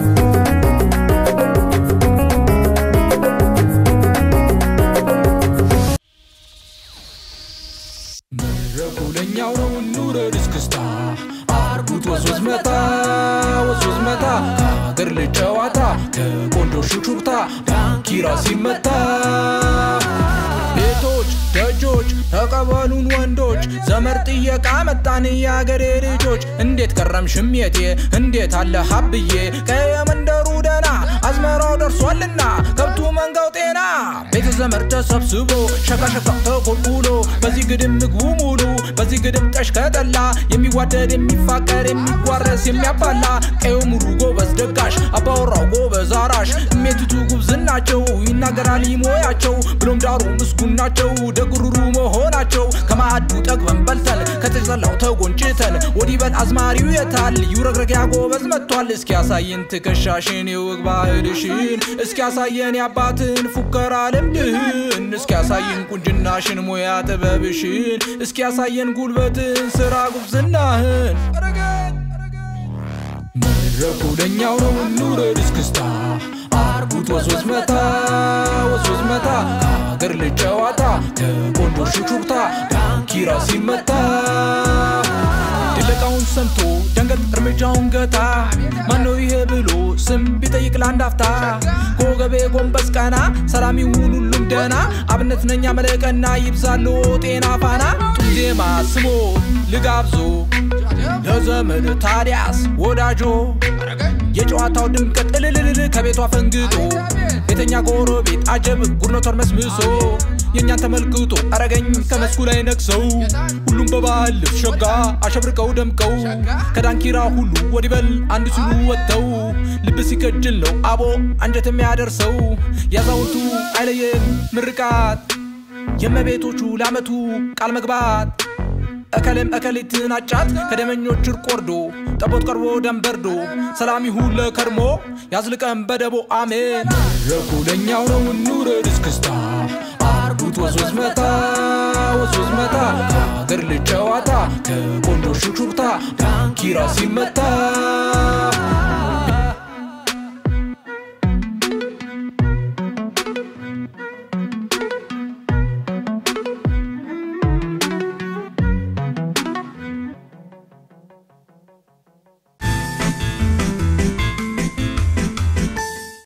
[SPEAKER 5] መድረኩ ለኛው ነው እንውረድ እስክስታ አርጉት ወዝወዝ መታ ወዝወዝ መታ ከሀገር ልጅ ጨዋታ ከቆንጆ ሹክሹክታ ዳንኪራ ሲመታ ቤቶች ደጆች ተቀበሉን ወንዶች ዘመር ጥየቃ መጣን የአገሬ ልጆች እንዴት ከረም ሽሜቴ እንዴት አለ ሀብዬ ከየመንደሩ ደና አዝመራው ደርሷልና ከብቱ መንጋው ጤና ቤተ ዘመድ ተሰብስቦ ሸካሸካው ተቆልቁሎ በዚህ ግድም ምግቡ ሙሉ በዚህ ግድም ጠሽ ከጠላ የሚዋደድ የሚፋቀር የሚጓረስ የሚያባላ ቀዩ ሙሉ ጎበዝ ደጋሽ አባወራው ጎበዝ አራሽ እሜትቱ ጉብዝናቸው ይናገራል ይሞያቸው ብሎም ዳሩ ምስጉን ናቸው ደግሩሩ መሆናቸው ከማዕዱ ጠግበን በልተን ከተጸላው ተጎንጭተን ወዲህ በል አዝማሪው የታል ይውረግረግ ጎበዝ መጥቷል እስኪ ያሳየን ትከሻሽን የወግ ባህልሽን እስኪ ያሳየን የአባትን ፉከራ ልምድህን እስኪ ያሳየን ቁንጅናሽን ሙያ ጥበብሽን እስኪ ያሳየን ጉልበትን ስራ ጉብዝናህን መድረኩ ለኛው ነው እንውረድ እስክስታ አርጉት ወዝወዝ መታ ወዝወዝ መታ ከሀገር ልጅ ጨዋታ ከቆንጆ ሹክሹክታ ዳንኪራ ሲመታ ድለቃውን ሰምቶ ደንገጥ እርምጃውን ገታ ማነው ይሄ ብሎ ስም ቢጠይቅ ለአንድ አፍታ ከወገቤ ጎንበስ ቀና ሰላም ይሁን ሁሉም ደና አብነት ነኛ መለቀና ይብዛሎ ጤና ፋና ጡዜማ ስሞ ልጋብዞ ለዘመድ ታዲያስ ወዳጆ የጨዋታው ድምቀት እልልልል ከቤቷ ፈንግጦ ቤተኛ ጎረቤት አጀብ ጉድኖ ተርመስምሶ የእኛን ተመልክቶ አረገኝ ከመስኩ ላይ ነግሰው ሁሉም በባህል ልብስ ሸጋ አሸብርቀው ደምቀው ከዳንኪራ ሁሉ ወዲበል አንድ ሲሉ ወጥተው ልብ ሲከጅል ነው አቦ አንጀት የሚያደርሰው ያዛውንቱ አይለየን ምርቃት የመቤቶቹ ለአመቱ ቃል መግባት እከሌም እከሊትን አጫት ከደመኞች እርቅ ወርዶ ጠቦት ቀርቦ ደንበርዶ ሰላም ይሁን ለከርሞ ያዝልቀን በደቦ አሜን መድረኩ ለኛው ነው እንውረድ እስክስታ አርጉት ወዝወዝ መታ ወዝወዝ መታ ከሀገር ልጅ ጨዋታ ከቆንጆ ሹክሹክታ ዳንኪራ ሲመታ